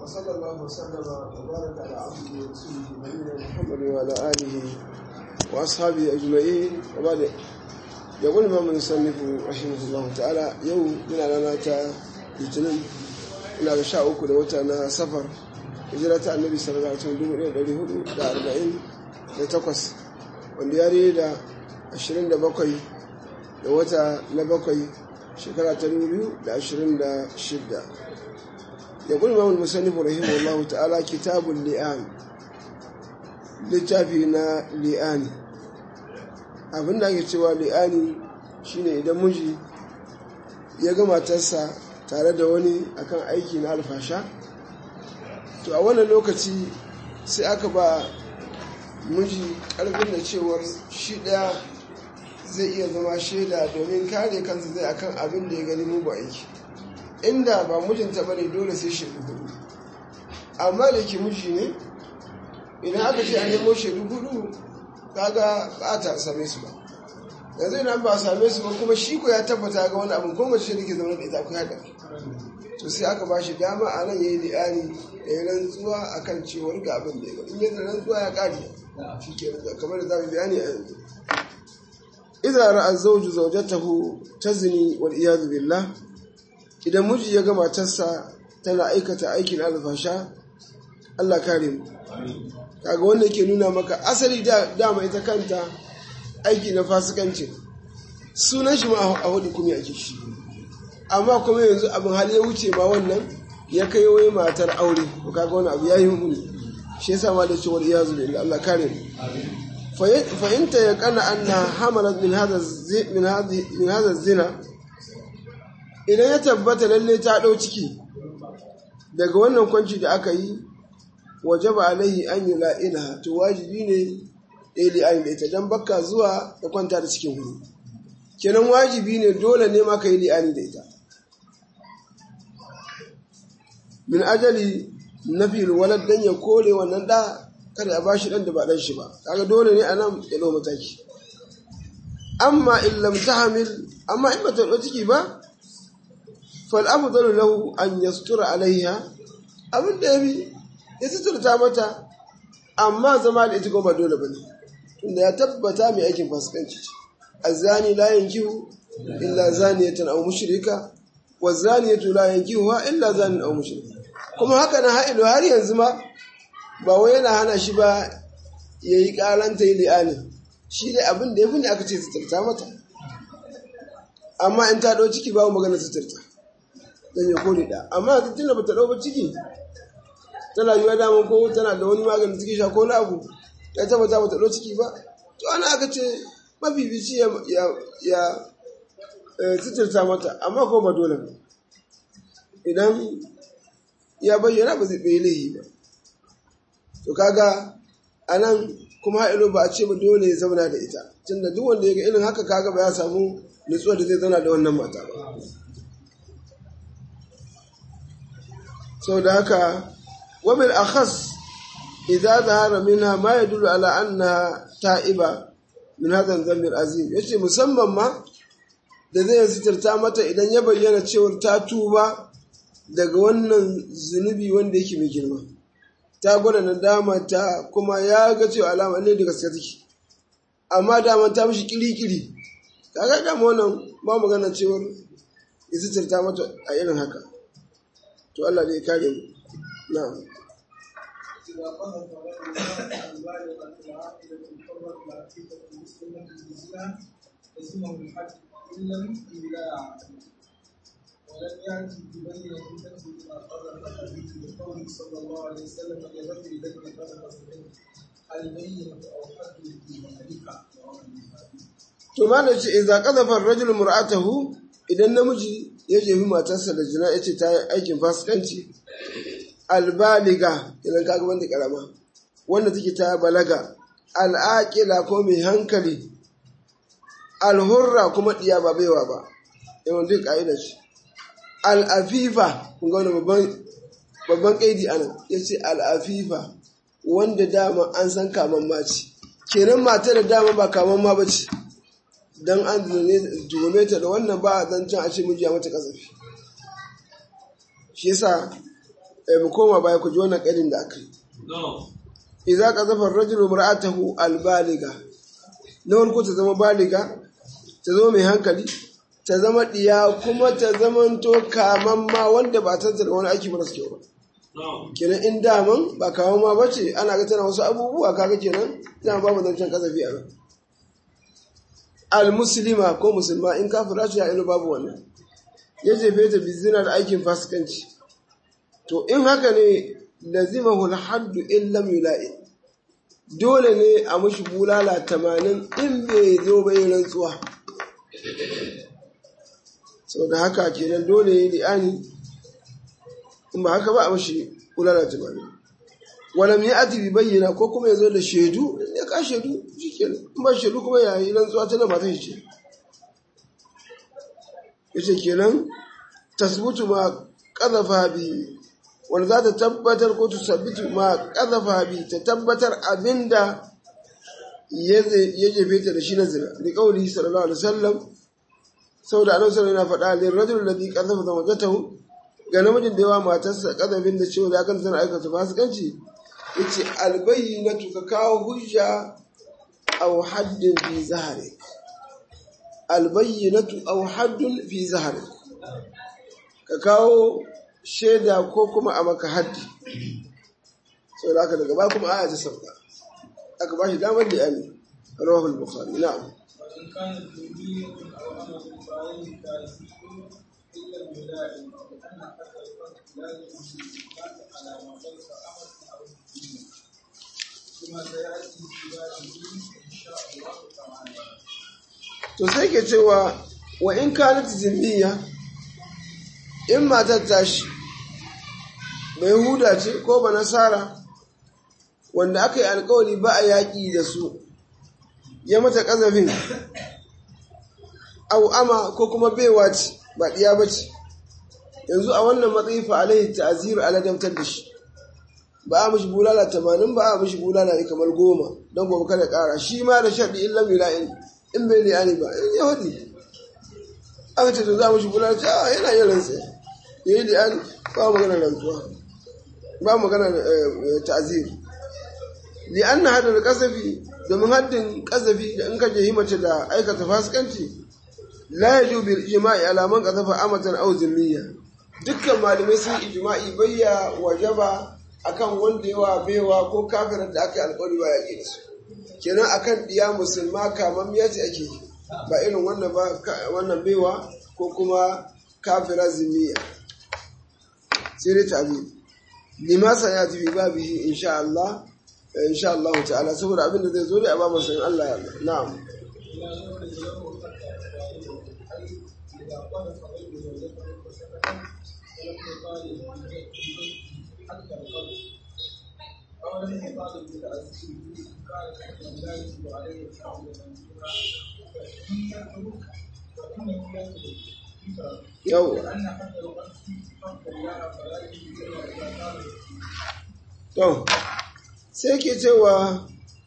وصلى الله وسلم وبارك على عبده ورسوله نبينا محمد وعلى اله واصحابه اجمعين وبعد يقول الامام المصنف رحمه الله تعالى يوم من لنا تا litinin ina da sha uku da wata na safar hijira ta annabi sallallahu alaihi wasallam dubu ɗaya ɗari hudu da arba'in da takwas wanda ya da ashirin da bakwai da wata na bakwai shekara ta dubu biyu da ashirin da shidda ya kuli mamul musannifu rahimahullah ta'ala kitabun li'an littafi na li'ani abinda ake cewa li'ani shine idan miji ya ga matarsa tare da wani akan aiki na alfasha to a wannan lokaci sai aka ba miji karfin da cewar shi ɗaya zai iya zama shaida domin kare kansa zai akan abin da ya gani mugu aiki inda ba mijinta ba ne dole sai shaidu hudu amma da ke miji ne idan aka ce a nemo shaidu hudu kaga ba ta same su ba yanzu idan ba a same su ba kuma shi ko ya tabbata ga wani abin ko mace da ke zama da ita ku haka to sai aka ba shi dama a nan ya yi li'ani da ya rantsuwa a kan cewar ga abin da ya gani in yadda rantsuwa ya ƙari shi ke kamar da za mu bayani a yanzu idan ra'a zawju zawjatahu tazni wal iyad billah idan miji ya ga matarsa tana aikata aikin alfasha Allah kare mu kaga wanda yake nuna maka asali dama ita kanta aiki na fasikanci sunan shi ma a hudu kuma ake shi amma kuma yanzu abin hali ya wuce ma wannan ya kai wai matar aure ko kaga wani abu yayi muni shi yasa ma da cewa iyazu billahi Allah kare mu fa inta ya kana anna hamalat min hadha min hadhi min hadha zina idan ya tabbata lalle ta dau ciki daga wannan kwanci da aka yi wajaba alaihi an yula'inaha to wajibi ne ɗaya ayin da ita don baka zuwa da kwanta da cikin hudu kenan wajibi ne dole ne ma ka yi li'ani da ita min ajali na fil walad dan ya kore wannan da kada a bashi dan da ba dan shi ba kaga dole ne anan ya dau mataki amma in lam tahmil amma in bata dau ciki ba fal afdalu lahu an yastura alaiha abin da yabi ya suturta mata amma zama da ita ko ba dole bane tunda ya tabbata mai aikin fasikanci ce azani la yankihu illa zaniyatan aw mushrika wa zaniyatu la yankihuha illa zanin aw mushrik kuma haka na ha'ilu har yanzu ma ba wai yana hana shi ba yayi karanta yi li'ani shi dai abin da yafi ne aka ce suturta mata amma in ta dau ciki babu magana suturta dan ya kore da amma tunda bata dau ba ciki tana yiwa dama ko tana da wani maganin ciki sha ko na abu ya tabbata bata ɗau ciki ba to ana aka ce mafifici ya ya suturta mata amma ko ba dole ba idan ya bayyana ba zai bai laihi ba to kaga a nan kuma ha'ilo ba a ce ba dole ya zauna da ita tunda duk wanda ya ga irin haka kaga ba ya samu nutsuwa da zai zauna da wannan mata ba sau da haka wabil akhas idza zahara minha ma yadullu ala annaha ta'iba min hadha dhanbi azim yace musamman ma da zai sitirta mata idan ya bayyana cewa ta tuba daga wannan zunubi wanda yake mai girma ta gwada nadama ta kuma ya ga cewa alama ne da gaske take amma dama ta mishi kiri-kiri kaga dama wannan ba magana cewa ya sitirta mata a irin haka to Allah ne ya kare mu na'am إذا قذف رجل البالغة العاقلة الحرة العتيقة المسلمة بالزنا لزمه الحد إن لم يبلع ولم يأتي ببينة تثبت ما قذف به لقوله صلى الله عليه وسلم لرجل الذي قذف منه البينة أو حد في ذلك to malam ce idza qadhafa ar-rajul mur'atahu idan namiji ya jefi matarsa da jina yace ta yi aikin fasikanci albaliga idan kaga wanda karama wanda take ta balaga al'aqila ko mai hankali alhurra kuma diya ba baiwa ba yawan duk ka'idar shi al'afifa kun ga wani babban babban kaidi anan yace al'afifa wanda dama an san kaman mace kenan mata da dama ba kaman ma bace dan an tuhume ta da wannan ba a zancen a ce miji ya mata kasafi shi yasa eh mu koma baya ku ji wannan ƙarin da aka yi idza qazafa ar-rajulu imra'atahu al-baliga na farko ta zama baliga ta zama mai hankali ta zama diya kuma ta zamanto kaman ma wanda ba ta da wani aiki mara kyau ba kenan in daman ba kawo ma bace ana ga tana wasu abubuwa kaga kenan dama babu zancen kasafi a nan al-muslima ko musulma in kafira ce ya ilu babu wannan ya jefe ta bizina da aikin fasikanci to in haka ne lazimahu al-haddu in lam yula'i dole ne a mushi bulala tamanin in bai zo bai rantsuwa sau da haka kenan dole yi li'ani in ba haka ba a mushi bulala tamanin walam ya ati bi bayyana ko kuma ya zo da shaidu ya ka shaidu shi kenan in ba shaidu kuma ya yi rantsuwa ta da matan shi ce ya ce kenan tasbutu ma kazafa bi wanda za ta tabbatar ko ta sabbitu ma kazafa bi ta tabbatar abinda ya jefe ta da shi na zina da kauli sallallahu alaihi wasallam saboda annabi sallallahu yana faɗa lil rajul alladhi qazafa zawjatahu ga namijin da yawa matarsa kazafin da cewa ya kan tana aikata fasikanci yace albayyinatu ka kawo hujja aw haddin fi zahari albayyinatu aw haddun fi zahari ka kawo shaida ko kuma a maka haddi sau da aka daga ba kuma aya ta sauka aka ba shi damar da yami rawahu al-bukhari na'am وإن كانت ذرية أو أمة فعليه تعزيز إلا الولاء لأن حتى الفرد لا يجوز الإطلاق على ما ليس أمة أو ذرية كما سيأتي في بابه إن شاء الله تعالى to sai ke cewa wa in kanat zimmiya in matar tashi mai huda ce ko ba nasara wanda aka yi alkawari ba a yaƙi da su ya mata ƙazafin au ama ko kuma baiwa ce ba ɗiya ba ce yanzu a wannan matsayi fa alaihi ta'ziru ala damtar da shi ba a mishi bulala tamanin ba a mishi bulala ne kamar goma don gobe kada ƙara shi ma da shaɗi in lam yula'in in bai liyani ba in yahudi aka ce to za mu shi bulala ce a yana yin rantsa ya yi liyani ba magana rantsuwa ba magana ta'zir li'anna hadar kasafi domin haddin kasafi da in ka je mace da aikata fasikanci la yaju bil ijma'i alaman kasafa amatan aw zimmiya dukkan malamai sun ijma'i bayya wajaba akan wanda yawa baiwa ko kafirar da aka yi alƙawari ba yaƙi da su kenan akan diya musulma kamar ya ce ake yi ba irin wannan ba wannan baiwa ko kuma kafira zimmiya sai dai tabi limasa ya tafi babihi insha Allah insha Allah ta'ala saboda abin da zai zo da a ba masan Allah ya na'am لا يخرج له حتى أفعاله أي إذا قذف غير زوجته فسكت ولم يطالب حتى القذف أو لم يطالب بتأثيره كان لا يجب عليه الحمل منزولا فإنه فإنه يترك yau لأن حتى القذف حق الله فلا يجب إلا إذا كان to sai ke cewa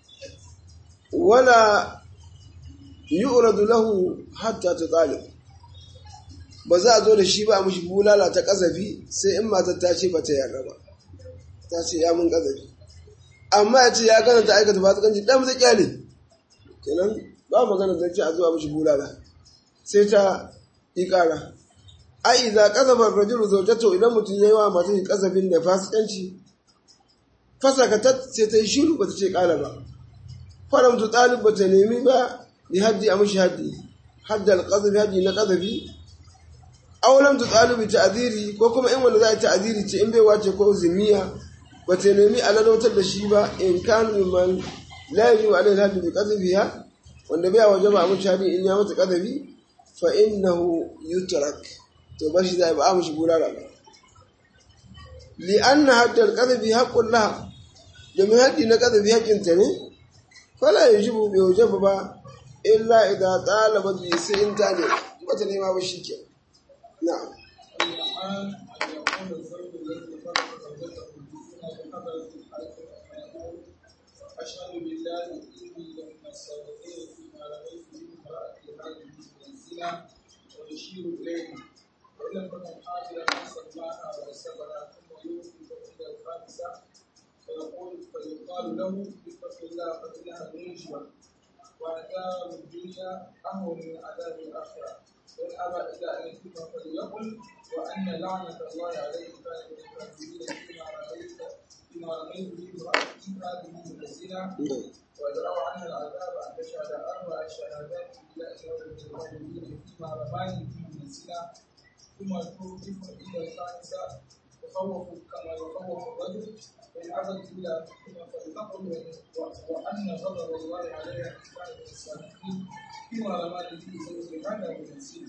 wala yu'radu lahu hatta tutalib ba za a zo da shi ba mushi bulala ta kazafi sai in matar ta ce ba ta yarda ba ta ce ya mun kazafi amma ya ce ya gana ta aikata fasikanci dan zai kyale kenan ba magana da ce a zuwa mushi bulala sai ta yi kara ai idza qazafa ar-rajulu zawjatahu idan mutum yayi wa matar kazafin da fasikanci fasakatat sai ta yi shiru ba ta ce kala ba faramtu talib ba ta nemi ba bi haddi a mashi haddi haddi alƙazafi haddi na ƙazafi aulam tu talibi ta'ziri ko kuma in wanda za a ta'ziri ce in bai wace ko zimiya ba ta nemi alalautar da shi ba in kanu man la yajibu alaihi haddi bi qadhiha wanda bai waje ba a mashi haddi in ya mata qadhafi fa innahu yutrak to bashi zai ba a mashi bulala ba li anna hadda al-qadhafi haqqun laha domin haddi na qadhafi haƙƙinta ne fala yajibu bi wajaba ba illa idan talabat bi sai in ta ne wata nema ba shi ke na'am الآن أن يكون الزوج الذي فرق زوجته بالزنا بحضرة الحاكم فيقول أشهد بالله إني لمن الصادقين فيما رأيت من امرأتي هذه من الزنا ويشير إليه وإن لم تكن حاضرا نسأل الله وصبر ثم يوفي يقال له اتق الله فإنها منجبة وعذاب الدنيا أهون من عذاب الآخرة وإن أبى إلا أن يتم فليقل وأن لعنة الله عليه كان من الكاذبين فيما رميت فيما رميت به امرأتي هذه من الزنا ويدرأ عنها العذاب أن تشهد أربع شهادات بالله من الكاذبين فيما رماني به من الزنا ثم توقف إلى الخامسة تخوف كما يخوف الرجل فإن أبت إلا ثم فلتقل وأن غضب الله عليها إن كان من الصادقين فيما رماني به زوج هذا من الزنا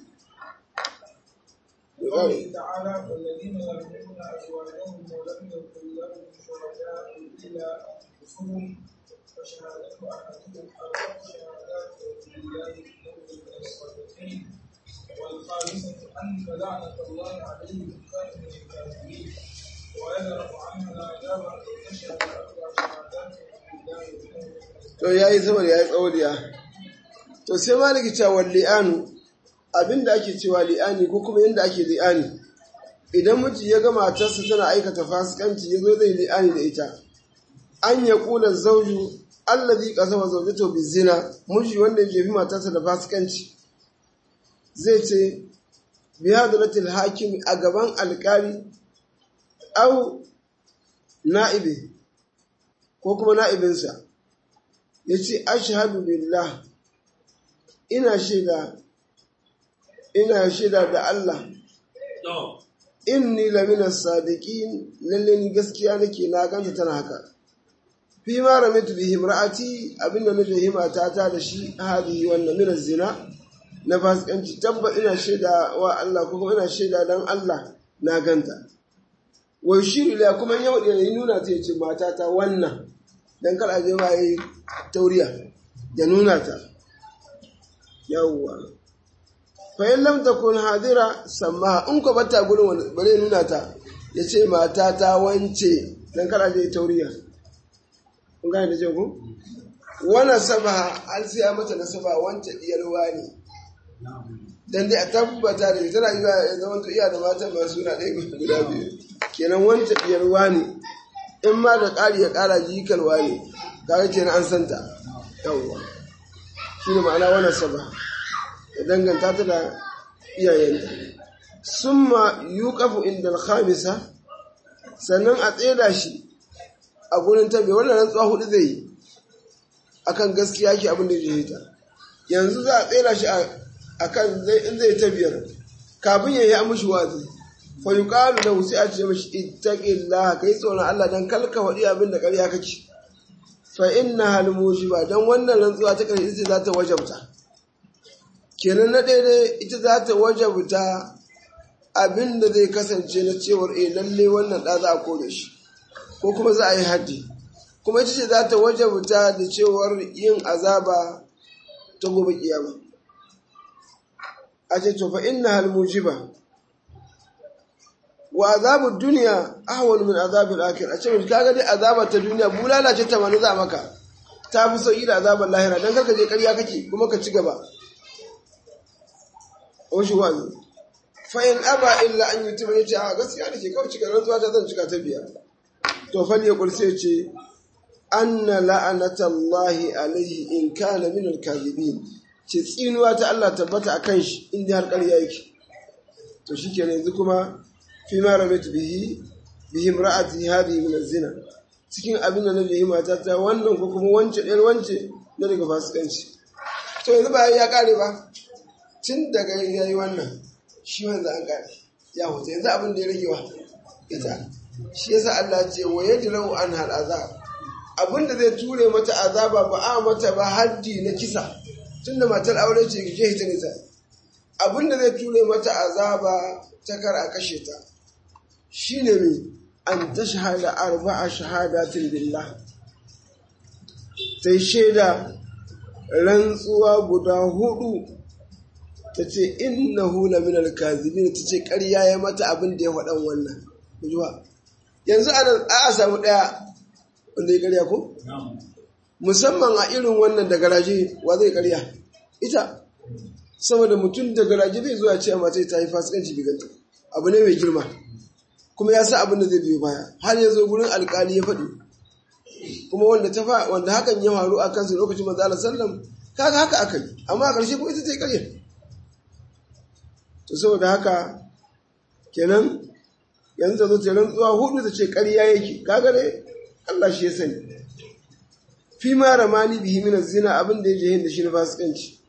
قوله تعالى والذين يرمون أزواجهم ولم يكن لهم شركاء إلا أنفسهم فشهادة أحدهم أربع شهادات بالله إنه من الصادقين والخامسة أن لعنة الله عليه إن كان من الكاذبين ويدرأ عنها العذاب أن تشهد أربع شهادات بالله إنه من to ya yi saboda ya yi tsawariya to sai maliki cewa li'anu abinda ake cewa li'ani ko kuma yadda ake li'ani idan miji ya ga matarsa tana aikata fasikanci ya zo zai li'ani da ita an ya kula zauju allazi qasama zawjatahu bizina miji wanda ya jefi matarsa da fasikanci zai ce bi hadratil hakim a gaban alkali au na'ibi ko kuma na'ibinsa ya ce ashhadu billah ina shaida ina shaida da Allah inni lamina sadiqin lalle ni gaskiya nake na ganta tana haka fi ma ramitu bihi imra'ati abinda na jahima ta ta da shi hadi wannan min zina na fasikanci tabba ina shaida wa Allah ko kuma ina shaida dan Allah na ganta wai shiru la kuma ya wadi ne nuna ta yace mata ta wannan dan kar a je ba yi tauriya ya nuna ta yawwa fa in lam takun hadira samma in ko bata gurin bare nuna ta yace mata ta wance dan kar a je tauriya kun gane da je ku wana saba an sai mata nasaba wance diyar wani dan dai a tabbata da tana yi ya zama to iya da matan ba suna ɗaya guda biyu kenan wance diyar wani in ma da ƙari ya ƙara jikal wani kaga kenan an santa yawwa shi ne ma'ana wannan saba ya danganta ta da iyayenta summa yuqafu inda al-khamisa sannan a tseda shi a gurin tabi wannan rantsuwa hudu zai yi akan gaskiya ke abin da ya ta yanzu za a tsera shi akan in zai ta biyar kafin ya yi amushi wazi fa yuqalu lahu sai a ce mashi ittaqillaha kai tsoron Allah dan kalka wadi abin da ƙarya kake fa inna hal mujiba dan wannan rantsuwa ta ƙarshe ita za ta wajabta kenan na daidai ita za ta wajabta abin da zai kasance na cewar eh lalle wannan da za a kore shi ko kuma za a yi haddi kuma ita ce za ta wajabta da cewar yin azaba ta gobe kiyama a ce to fa inna hal mujiba wa azabu duniya ahwal min azabil akhir a ce mun kaga dai azaba ta duniya bulala ce ta manu za maka ta fi sauki da azabar lahira dan karka je ƙarya kake kuma ka ci gaba o shi wani fa in aba illa an yutima yace a gaskiya da ke kawai cika rantsuwa ta zan cika ta biya to fal ya kurse ce anna la'anatallahi alaihi in kana min al-kadhibin ce tsinuwa ta Allah tabbata akan shi inda har ƙarya yake to shikenan yanzu kuma fi ma ramaitu bihi bihi imra'ati hadhihi min az-zina cikin abin da na bihi mata ta wannan ko kuma wance ɗayar wance na daga fasikanci to yanzu ba ya kare ba tun daga yayi wannan shi wanda an kare ya hoto yanzu abin da ya rage wa ita shi yasa Allah ce wa yajrau an hal azab abin da zai ture mata azaba ba a mata ba haddi na kisa tunda matar aure ce ke hita nisa abin da zai ture mata azaba ta kar a kashe ta shine mai an ta shahada arba'a shahadatin billah ta yi shaida rantsuwa guda hudu ta ce innahu la min alkazibin ta ce ƙarya ya mata abin da ya faɗan wannan kujuwa yanzu ana a samu ɗaya wanda ya ƙarya ko musamman a irin wannan da garaje wa zai ƙarya ita saboda mutum da garaje zai zuwa ce mata ta yi fasikanci biganta abu ne mai girma kuma ya sa abin da zai biyo baya har ya zo gurin alkali ya faɗi kuma wanda ta fa wanda hakan ya faru a kansu lokacin manzo Allah sallam kaga haka aka yi amma a ƙarshe kuma ita ta yi ƙarya to saboda haka kenan yanzu ta zo ta rantsuwa hudu ta ce ƙarya yake kaga dai Allah shi ya sani fi ma ramani bihi min zina abin da yake yin da shi na fasikanci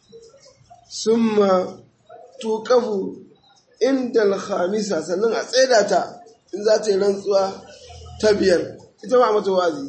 summa tuqafu inda al-khamisa sannan a tsaida ta in za ta yi rantsuwa ta biyar ita ma mata wazi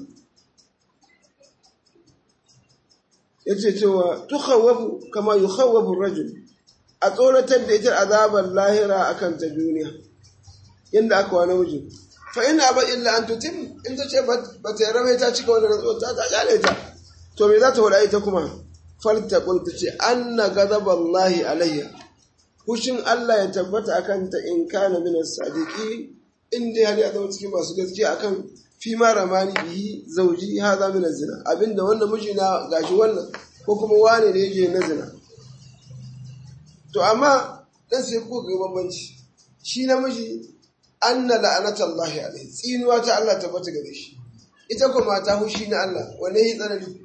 yace cewa tukhawwafu kama yukhawwafu rajul a tsoratar da ita azabar lahira akan ta duniya yanda aka wa namiji fa ina ba illa an tutim in ta ce ba ta yarda ta cika wannan rantsuwa ta ta kyale ta to me za ta wada ita kuma falta qul ta ce anna ghadaballahi alayya hushin Allah ya tabbata akan ta in kana min as-sadiqi in dai har ya zama cikin masu gaskiya akan fi ma ramani bihi zauji hadha min az-zina abinda wannan miji na gashi wannan ko kuma wane ne yake na zina to amma dan sai ko ga bambanci shi namiji anna la'anatallahi alaihi tsinuwa ta Allah tabbata gare shi ita kuma mata hushi na Allah wanne yi tsanani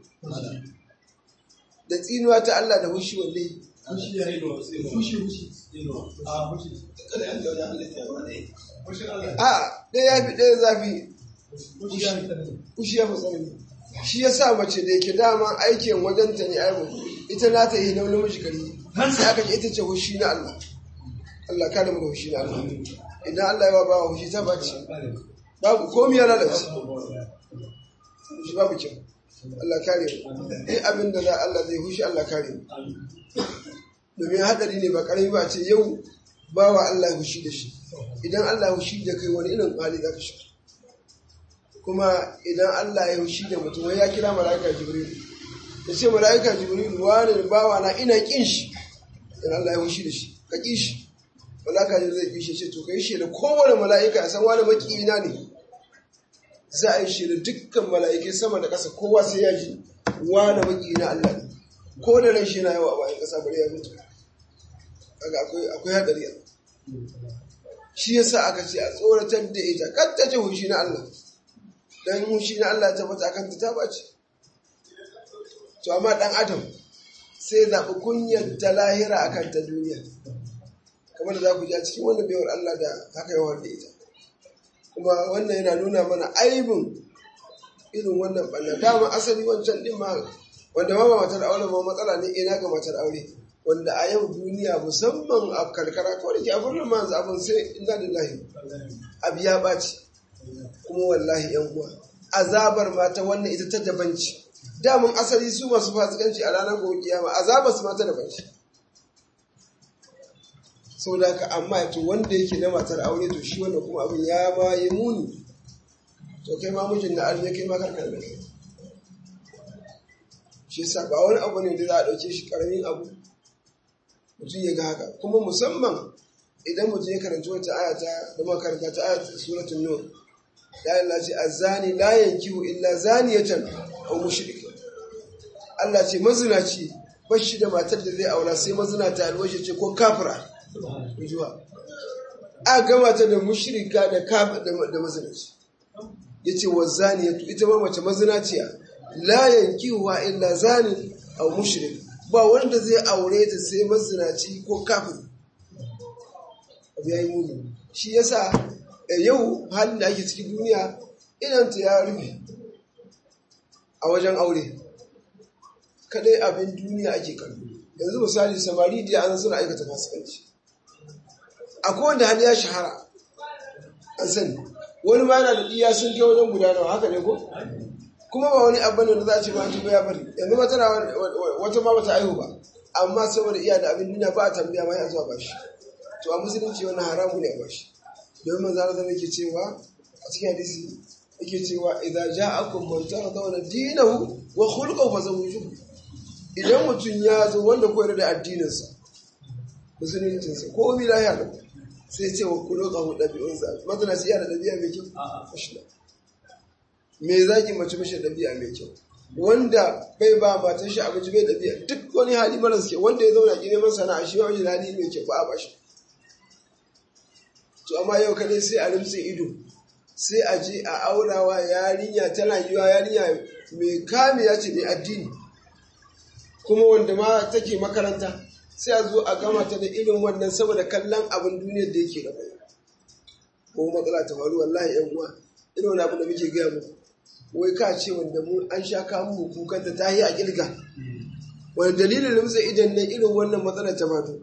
da tsinuwa ta Allah da hushi wanne yi Fushi ya yi da wasu Fushi fushi. A fushi. Kada yan da wajen halitta ba ne. Fushin Allah. a ɗaya ya fi ɗaya zafi Fushi ya yi tsanani. fushi ya fi tsanani shi ya sa mace da yake dama aikin wajen ta ne aibu ita na ta yi na namiji kari sai aka ce ita ce hushi na Allah Allah kada mu da hushi na Allah idan Allah ya ba wa hushi ta bace babu komai ya lalace shi babu kyau Allah kare mu duk abin da za Allah zai hushi Allah kare mu domin hadari ne ba karami ba ce yau bawa Allah ya hushi da shi idan Allah ya hushi da kai wani irin hali za ka shiga kuma idan Allah ya hushi da mutum wai ya kira mala'ika Jibril ya ce mala'ika Jibril wani bawa na ina kin shi idan Allah ya hushi da shi ka ki shi mala'ika Jibril zai kishe ce to kai shi da kowane mala'ika ya san wani makiyina ne za a yi shi da dukkan mala'ikai sama da ƙasa kowa sai ya ji wani makiyina Allah ne ko da ran shi na yawa a bayan ƙasa bari ya mutu kaga akwai akwai hadari shi yasa aka ce a tsoratar da ita kar ta ce hushi na Allah dan hushi na Allah ta fata kanta ta bace to amma dan adam sai zaɓi kunyar ta lahira akan ta duniya kamar da za ku ji a cikin wannan baiwar Allah da haka yawan da ita kuma wannan yana nuna mana aibin irin wannan ɓanna dama asali wancan ɗin ma wanda ma ba matar aure ba matsala ne ina ga matar aure wanda a yau duniya musamman a karkara kawai da ke abin nan manzu abin sai inna lillahi abu ya ɓaci kuma wallahi yan uwa azabar mata wannan ita ta dabanci damun asali su masu fasikanci a ranar gobe kiyama azabar su mata dabanci sau da ka amma to wanda yake na matar aure to shi wanda kuma abin ya ma yi muni to kai ma mijin na arme kai ma karkar da kai shi yasa ba wani abu ne da za a ɗauke shi ƙaramin abu mutum ya ga haka kuma musamman idan mutum ya karanci wata aya ta da makaranta ta aya ta suratul nur ya Allah ce azani la yankihu illa zaniyatan aw mushrik Allah ce mazinaci bashi da matar da zai aura sai mazinata alwashi ce ko kafira juwa a gama ta da mushrika da kafir da mazinaci yace wa zaniyatu ita ma mace mazinaciya la yankihuha illa zanin aw mushrik ba wanda zai aure ta sai mazinaci ko kafin abu ya yi muni shi yasa yau halin da ake cikin duniya inanta ya rufe a wajen aure kadai abin duniya ake kallo yanzu misali samari da an suna aikata fasikanci akwai wanda hali ya shahara an sani wani ma yana da iya sun kai wajen gudanarwa haka ne ko kuma ba wani abu ne da za a ce ma tuba ya bari yanzu ma tana wata ma bata aihu ba amma saboda iya da abin duniya ba a tambaya ma ya zuwa ba shi to a musulunci wannan haramu ne a ba shi domin manzo Allah yake cewa a cikin hadisi yake cewa idza ja'akum man taradawna dinahu wa khuluquhu fazawwijuhu idan mutum ya zo wanda koyar da addininsa musuluncinsa ko mi lahiya da sai ce wa khuluquhu dabi'unsa madana shi yana da dabi'a mai kyau a'a me zaki mace mashi ɗabi'a mai kyau wanda bai ba matan shi abinci bai ɗabi'a duk wani hali maras kyau wanda ya zauna ki neman sana'a shi wani hali mai kyau ba a bashi to amma yau kadai sai a rimtse ido sai a je a aurawa yarinya tana yiwa yarinya mai kame ya ce mai addini kuma wanda ma take makaranta sai a zo a gama ta da irin wannan saboda kallon abin duniyar da yake gaba ko matsala ta faru wallahi yan uwa irin wani abu da muke gaya muku wai ka ce wanda mu an sha kamun mu kukan ta yi a kirga wani dalilin rumsa idan nan irin wannan matsalar ta fato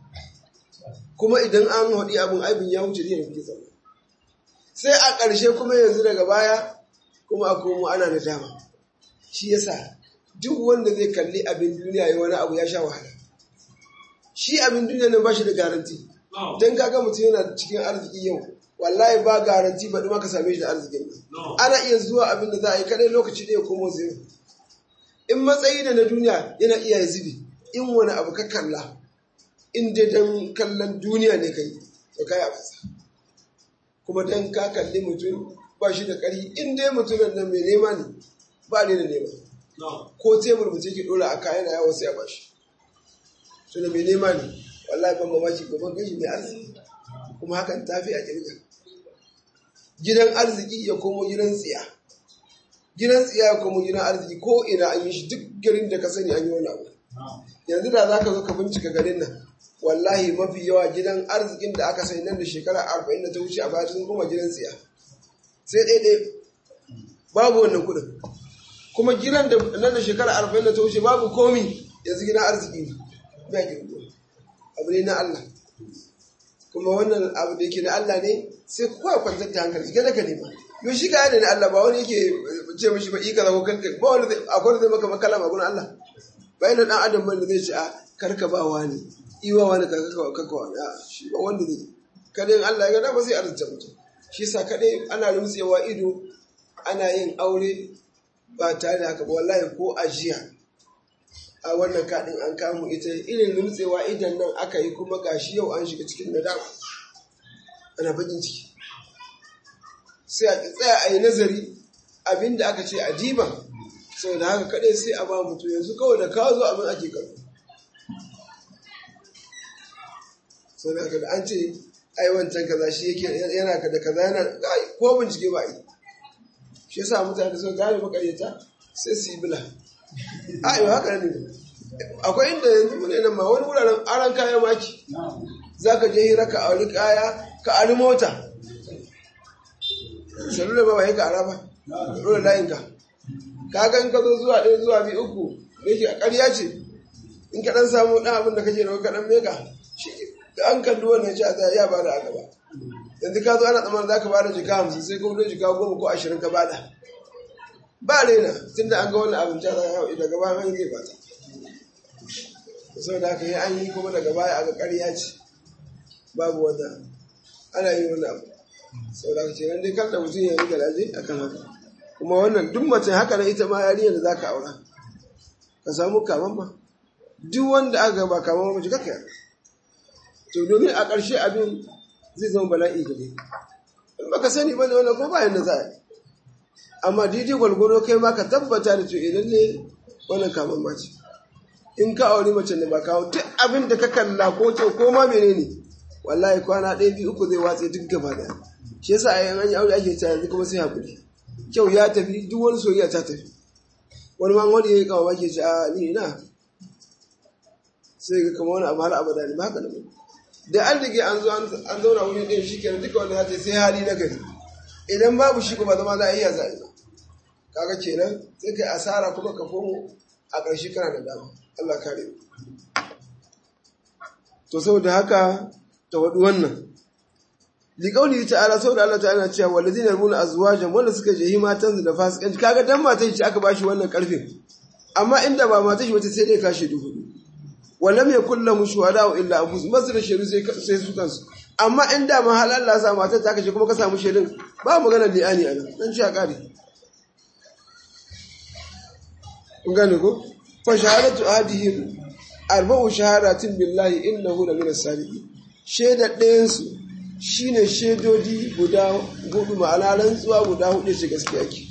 kuma idan an haɗi abin aibin ya wuce ne da zama sai a ƙarshe kuma yanzu daga baya kuma a komo ana da dama shi yasa duk wanda zai kalli abin duniya ya wani abu ya sha wahala shi abin duniya nan ba shi da garanti don kaga mutum yana cikin arziki yau wallahi ba garanti ba ɗuma ka same shi da arzikin nan ana iya zuwa abin da za a yi kadai lokaci ɗaya komo zai in matsayi da na duniya yana iya ya zubi in wani abu ka kalla in dai don kallon duniya ne kai to kai a fasa kuma don ka kalli mutum ba shi da ƙari in dai mutumin nan mai nema ne ba ne da nema ko tebur mutum ke ɗora a kayan yawa sai a bashi to da mai nema ne wallahi ban mamaki gaban gashi mai arziki kuma hakan ta fi a kirga gidan arziki ya komo gidan tsiya gidan tsiya ya komo gidan arziki ko ina an yi shi duk garin da ka sani an yi wani abu yanzu da za ka zo ka bincika garin nan wallahi mafi yawa gidan arzikin da aka sani nan da shekara arba'in da ta wuce a baya sun koma gidan tsiya sai ɗaiɗai babu wannan kuɗin kuma gidan da nan da shekara arba'in da ta wuce babu komi yanzu gidan arziki ne ba girgo abu ne na Allah kuma wannan abu da yake na Allah ne sai kowa kwantar da hankali gane ka nema yau shi ka yana na Allah ba wani yake ce mishi ba ika zago kanka ba wani zai akwai zai maka makala ma gurin Allah ba yana dan adam bane zai ce a karka ba wani iwa wani ka kaka kaka wani a shi ba wanda zai kadai Allah ya ga ba sai arzuta mutum shi yasa kadai ana rumtsewa ido ana yin aure ba tare da haka ba wallahi ko ajiya a wannan kaɗin an kamu ita irin rumtsewa idan nan aka yi kuma gashi yau an shiga cikin nadama ana bakin ciki sai a tsaya a yi nazari abinda aka ce a diba saboda haka kaɗai sai a ba mutu yanzu kawai da kawo zo abin ake karɓi saboda haka da an ce ai wancan kaza shi yake yana ka da kaza yana ko bincike ba yi shi yasa mutane sun gane makaryata sai su yi bila a yi haka ne akwai inda yanzu mune nan ma wani wuraren aran kayan maki za ka je hira ka auri kaya ka ari mota salula ba ba yi ka ara ba dole layin ka kaga in ka zo zuwa ɗaya zuwa biyu uku da yake a ƙarya ce in ka ɗan samu ɗan abin da kake da ka ɗan meka shi da an kalli wannan ci a ya bada a gaba yanzu ka zo ana tsammanin za ka bada jika hamsin sai ka wuce jika goma ko ashirin ka bada ba rena tun da an ga wani abin ta daga baya mai zai bata sau da aka yi an yi kuma daga baya aka ƙarya ce babu wata ana yi wani abu sau da aka ce nan dai kan da mutum ya yi garaje a kan haka kuma wannan duk mace haka na ita ma yariyar da za ka aura ka samu kaman ma duk wanda aka gaba kaman mace kaka yana to domin a ƙarshe abin zai zama bala'i gare in baka sani ba ne wannan ko bayan da za a yi amma daidai gwalgwaro kai ma ka tabbata da to idan ne wannan kaman mace in ka auri mace da ba kawo duk abin da ka kalla ko kyau ko ma menene wallahi kwana ɗaya biyu uku zai watse duk gaba da shi yasa a yan yi aure ake ta yanzu kuma sai hakuri kyau ya tafi duk wani soyayya ta tafi wani ma wani ya yi kawo ke ce a ni na sai ga kama wani abu har abada ne ba haka da mai da an rige an zo an zauna wuri ɗin shi kenan duka wanda ya ce sai hali na gari idan babu shi kuma zama za a iya za'a kaga kenan sai kai asara kuma ka komo a ƙarshe kana da dama Allah kare to saboda haka ta wadu wannan liqauli ta'ala saboda Allah ta'ala cewa walladina yarmuna azwajan wanda suka je matan su da fasikanci kaga dan matan shi aka bashi wannan karfin amma inda ba matan shi wata sai dai kashe duhu wallam yakul lahu shuhada illa anfus masra shiru sai sai su kansu amma inda ma hal Allah sa matan ta kashe kuma ka samu shirin ba magana li'ani anan dan shi a kare kun gane ko fashahadatu ahadihim arba'u shahadatin billahi innahu la min as-sadiqin shaida ɗayan su shine shaidodi guda hudu ma'ana rantsuwa guda hudu ce gaskiya ke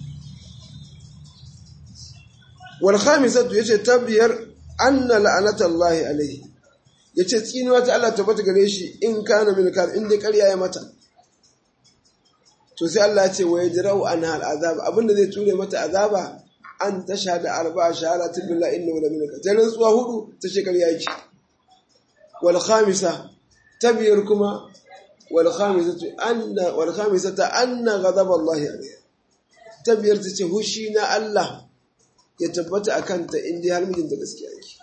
wal khamisatu yace tabiyar anna la'anata Allah alayhi yace tsinuwa ta Allah tabbata gare shi in kana min kar in dai ƙarya ya mata to sai Allah ce wa yajra'u anha al'azab abinda zai ture mata azaba an tashhada arba'a shahadatin billahi innahu la minka ta rantsuwa hudu ta shekar yaki wal khamisa tabiyar kuma wal khamisatu anna wal khamisata anna ghadab Allah alayha tabiyar ta ce hushi na Allah ya tabbata akan ta inda har mijinta gaskiya yake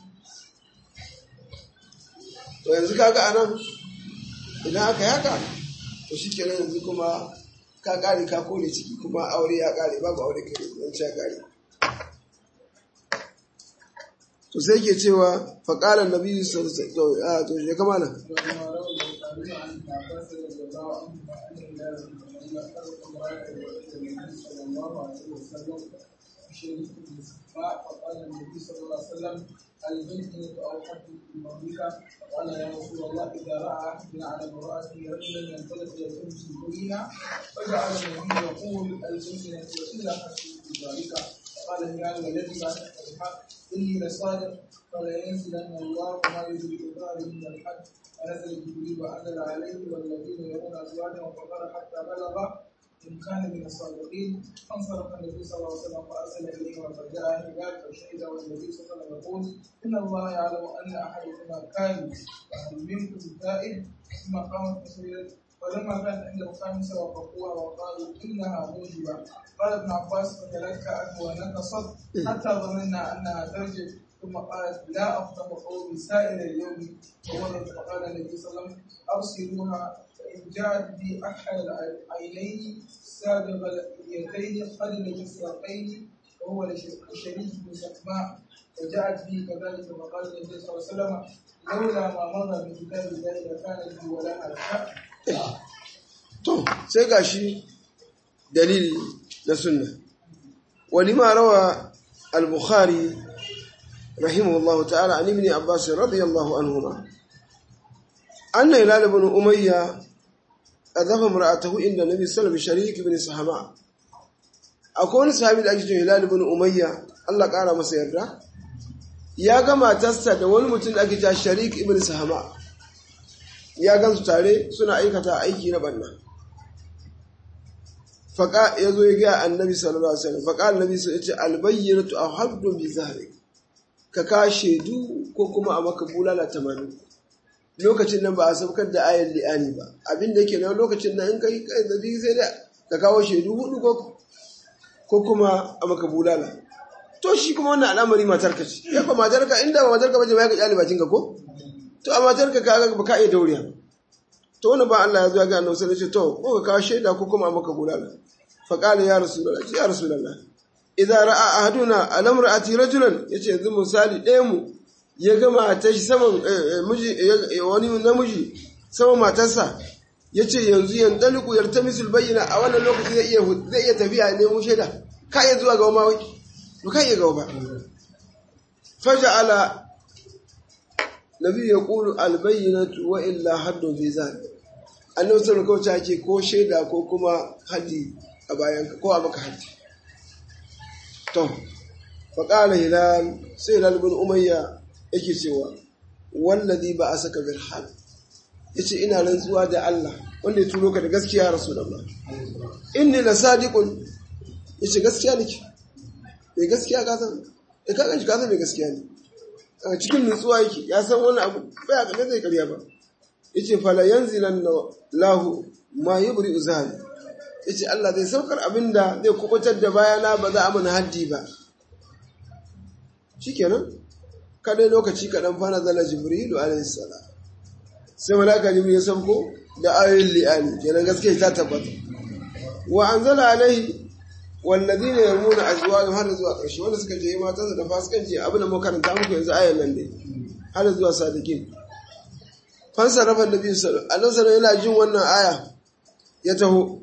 to yanzu kaga anan idan aka yaka to shikenan yanzu kuma ka kare ka kone ciki kuma aure ya kare babu aure kai dan ya kare to sai ke cewa faqala annabi sallallahu alaihi wasallam to je kama nan فقال النبي صلى الله عليه وسلم البينة أو حد المملكة قال يا رسول الله إذا رأى أحدنا على امرأته رجلا ينطلق يلتمس البينة فجعل النبي يقول البينة وإلا حد في ذلك قال هلال والذي بعد الحق إني لصادق فلا ينزلن الله ما يدرك ظهري من الحد ونزل جبريل وأنزل عليه والذين يرون أزواجهم فقال حتى بلغ إن كان من الصادقين فانصرف النبي صلى الله عليه وسلم فأرسل إليهم فجاء هلال فشهد والنبي صلى الله عليه وسلم يقول إن الله يعلم أن أحدكما كان فهل منكم تائب ثم قامت مسيرة فلما كان عند الخامسة وقفوها وقالوا إنها موجبة قال ابن عباس فتلكأت ونكصت حتى ظننا أنها ترجع ثم قالت لا أفتح قومي سائر اليوم ومرت فقال النبي صلى الله عليه وسلم أرسلوها فإن جاءت بي أحد العينين سابغ اليدين قلل المسرقين وهو لشريك بن سقماء وجاءت به كذلك فقال النبي صلى الله عليه وسلم لولا ما مضى من كتاب الله لكانت لي ولها شأن to sai gashi dalili na sunna walima rawa al-bukhari rahimahullahu ta'ala an ibn abbas radiyallahu anhuma anna hilal ibn umayya adafa imra'atahu inda nabi sallallahu alaihi wasallam sharik ibn sahama akwai wani sahabi da ake cewa hilal ibn umayya Allah kara masa yarda ya ga matarsa da wani mutum da ake cewa sharik ibn sahama ya gansu tare suna aikata aiki na banna faƙa ya zo ya gaya annabi sallallahu alaihi wasallam faƙa annabi sai ya ce albayyinatu aw haddun bi zahri ka ka shaidu ko kuma a maka bulala tamanin lokacin nan ba a saukar da ayar li'ani ba abin da yake nan lokacin nan in kai kai zabi sai da ka kawo shaidu hudu ko ko kuma a maka bulala to shi kuma wannan al'amari matarka ce ya fa matarka inda ba matarka bace ba ya ka kyale bakin ka ko to a matarka ka ga ba ka iya dauriya to wani ba Allah ya zo ya ga annabi sai ya ce to ko ka kawo shaida ko kuma a maka bulala fa qala ya rasulullah ya rasulullah idza ra'a ahaduna alam ra'ati rajulan yace yanzu misali ɗaya mu ya ga matar shi saman miji wani namiji saman matarsa yace yanzu yan daliku yartamisul bayyina a wannan lokaci zai iya zai iya tafiya ne mu shaida ka iya zuwa ga ma wai to ka iya ga ba faja'ala nabi yaqulu al bayyinatu wa illa haddu bi zalik annabi sallallahu alaihi wasallam ko shaida ko kuma haddi a bayan ko a maka haddi to faƙala hilal sai hilal bin umayya yake cewa wallazi ba a saka bil hal yace ina rantsuwa da Allah wanda ya turo ka da gaskiya rasulullah inni la sadiqun yace gaskiya nake mai gaskiya ka san eh ka ganshi ka san mai gaskiya ne a cikin nutsuwa yake ya san wani abu baya ga zai karya ba yace fala yanzilan lahu ma yubri uzali yace Allah zai saukar abinda zai kubutar da bayana ba za a mana haddi ba shikenan kadai lokaci kaɗan fana zala jibrilu alayhi salam sai malaka jibril ya sauko da ayoyin li'ani kenan gaskiya ta tabbata wa anzala alaihi walladhina yarmuna azwajahum har zuwa ƙarshe wanda suka je matansa da fasikanci abin da muka karanta muku yanzu ayan nan dai har zuwa sadiqin fansa rafa nabi sallallahu alaihi wasallam yana jin wannan aya ya taho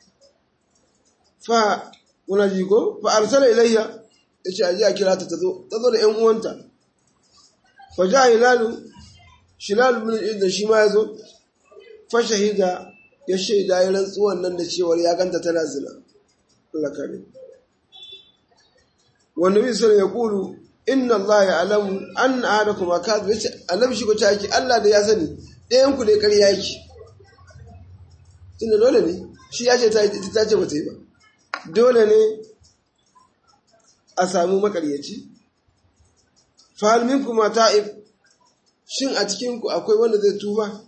fa kuna ji ko fa arsala ilayya yace aje a kira ta tazo tazo da ƴan uwanta fa ja hilalu shilal bin da shi ma yazo fa shahida ya shaida ya rantsuwan nan da cewar ya ganta tana zina Allah kare wa nabi sallallahu ya kulu inna Allah ya'lamu anna ahadakum akad yace annabi shi ko ta yake Allah da ya sani ɗayan ku dai ƙarya yake tunda dole ne shi ya ce ta yi ita ta ce ba ta yi ba dole ne a samu makaryaci fahalmin kuma ta'ib shin a cikinku akwai wanda zai tuba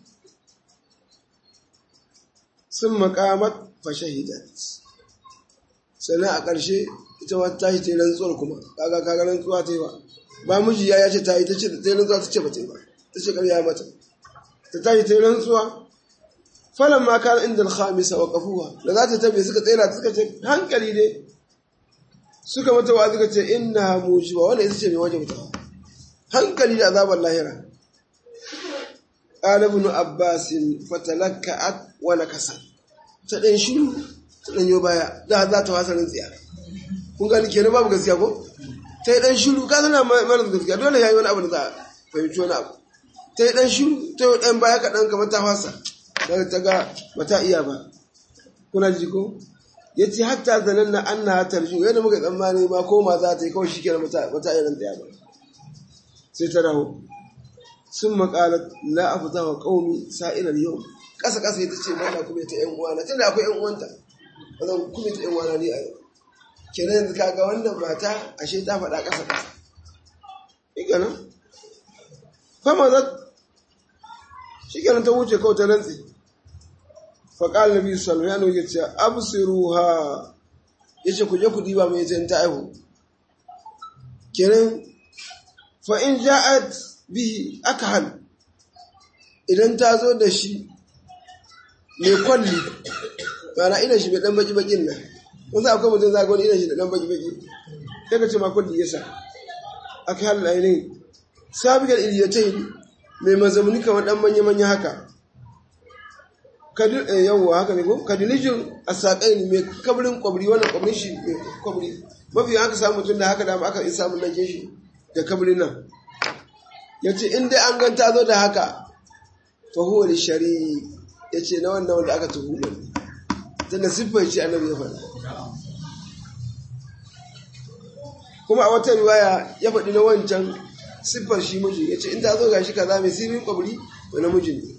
sun makamat fashahidat sannan a ƙarshe ita wata ta yi ta yi rantsuwar kuma kaga kaga rantsuwa ta yi ba ba miji ya ce ta yi ta ce ta yi rantsuwa ta ce ba ta yi ba ta ce ƙarya mata ta ta yi ta yi rantsuwa falan ma kan inda alhamisa wa kafuwa da za ta tabe suka tsira suka ce hankali ne suka mata wa suka ce inna mujiba wanda ita ce mai wajen mutawa hankali da azabar lahira قال ابن عباس فتلكأت ونكست ta ɗan shiru ta ɗan yo baya da za ta wasa tsiya kun gani kenan babu gaskiya ko ta yi ɗan shiru ka zana mara gaskiya dole ya yi wani abu da za a fahimci wani abu ta yi ɗan shiru ta yi ɗan baya kaɗan kamar ta fasa daga ta ga ba ta iya ba kuna ji ko ya ce hatta zanen na an na tarju yadda muka tsammani ma ko ma za ta yi kawai shi kenan ba ta iya tsaya ba sai ta raho sun maƙalar la a fita wa ƙaumi sa'ilar yau ƙasa ƙasa ita ce bana kuma ta ‘yan uwana tunda akwai ‘yan uwanta ba zan kuma ta ‘yan uwana ne a yau kenan yanzu kaga wannan mata ashe ta faɗa ƙasa ƙasa ika nan fama za shi kenan ta wuce kawai ta rantsi faƙal nabi sallallahu alaihi wasallam ya ce absiruha yace ku je ku diba mai ta aihu kenan fa in ja'at bihi aka hal idan ta zo da shi mai kwalli mana ina shi mai dan baki bakin nan kun za akwai mutum za ga wani ina shi da dan baki baki sai ka ce ma kwalli yasa aka hal ainihin sabigar iliyatai mai mazamuni kamar dan manya manya haka kadir yawwa haka ne ko kadilijin asaƙai mai kabrin kwabri wannan kwabrin shi mai kwabri mafi haka samu mutum da haka da aka isa mun nan shi da kabrin nan ya ce in dai an ganta zo da haka fahuwa da shari ya ce na wannan wanda aka tuhu ne tunda siffar ce annabi ya faɗa kuma a wata riwaya ya faɗi na wancan siffar shi miji ya ce in ta zo ga shi kaza mai sirrin kwabri wani mijin ne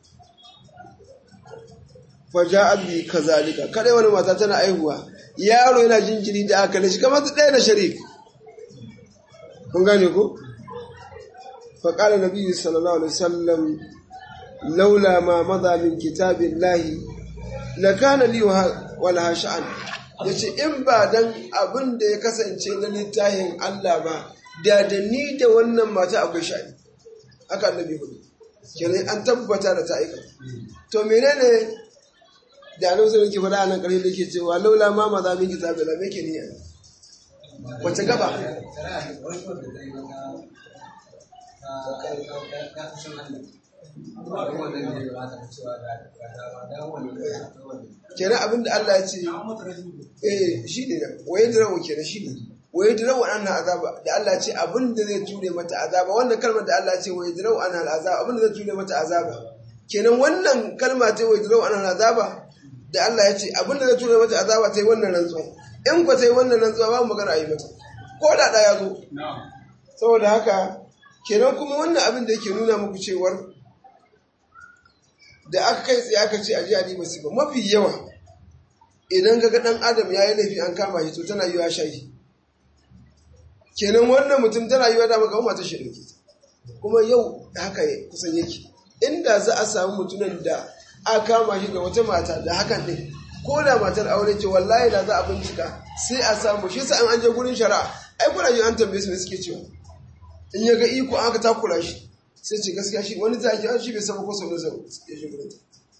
faja abi kazalika kadai wani mata tana aihuwa yaro yana jinjiri da aka shi kamar su ɗaya na sharik kun gane ko فقال النبي صلى الله عليه وسلم لولا ما مضى من كتاب الله لكان لي ولها شأن yace in ba dan abin da ya kasance na littafin Allah ba da da ni da wannan mata akwai sha'ani haka annabi hudu kenan an tabbata da ta aika to menene da annabi sai yake faɗa nan ƙarshe da yake cewa laula ma ma za min kitabi la me ke niyya wace gaba kenan abin da Allah ya ce eh shi ne waye dirawo kenan shi ne waye dirawo an azaba da Allah ya ce abin da zai ture mata azaba wannan kalmar da Allah ya ce waye dirawo an azaba abin da zai ture mata azaba kenan wannan kalma ta waye dirawo an azaba da Allah ya ce abin da zai ture mata azaba ta yi wannan rantsuwa in ba ta yi wannan rantsuwa ba magana a yi mata ko da ɗaya ya zo saboda haka kenan kuma wannan abin da yake nuna muku cewar da aka kai tsaye aka ce a ji adi ba mafi yawa idan ga dan adam ya yi laifi an kama shi to tana yiwa shayi kenan wannan mutum tana yiwa da maka mata shi dauke kuma yau haka kusan yake inda za a samu mutumin da aka kama shi ga wata mata da hakan ne ko da matar aure ce wallahi da za a bincika sai a samu shi sa an je gurin shari'a ai kuna jin an tambaye su ne suke cewa in ya ga iko an aka takura shi sai ce gaskiya shi wani zaki an shi bai saba ko sau da sau ya shi gurin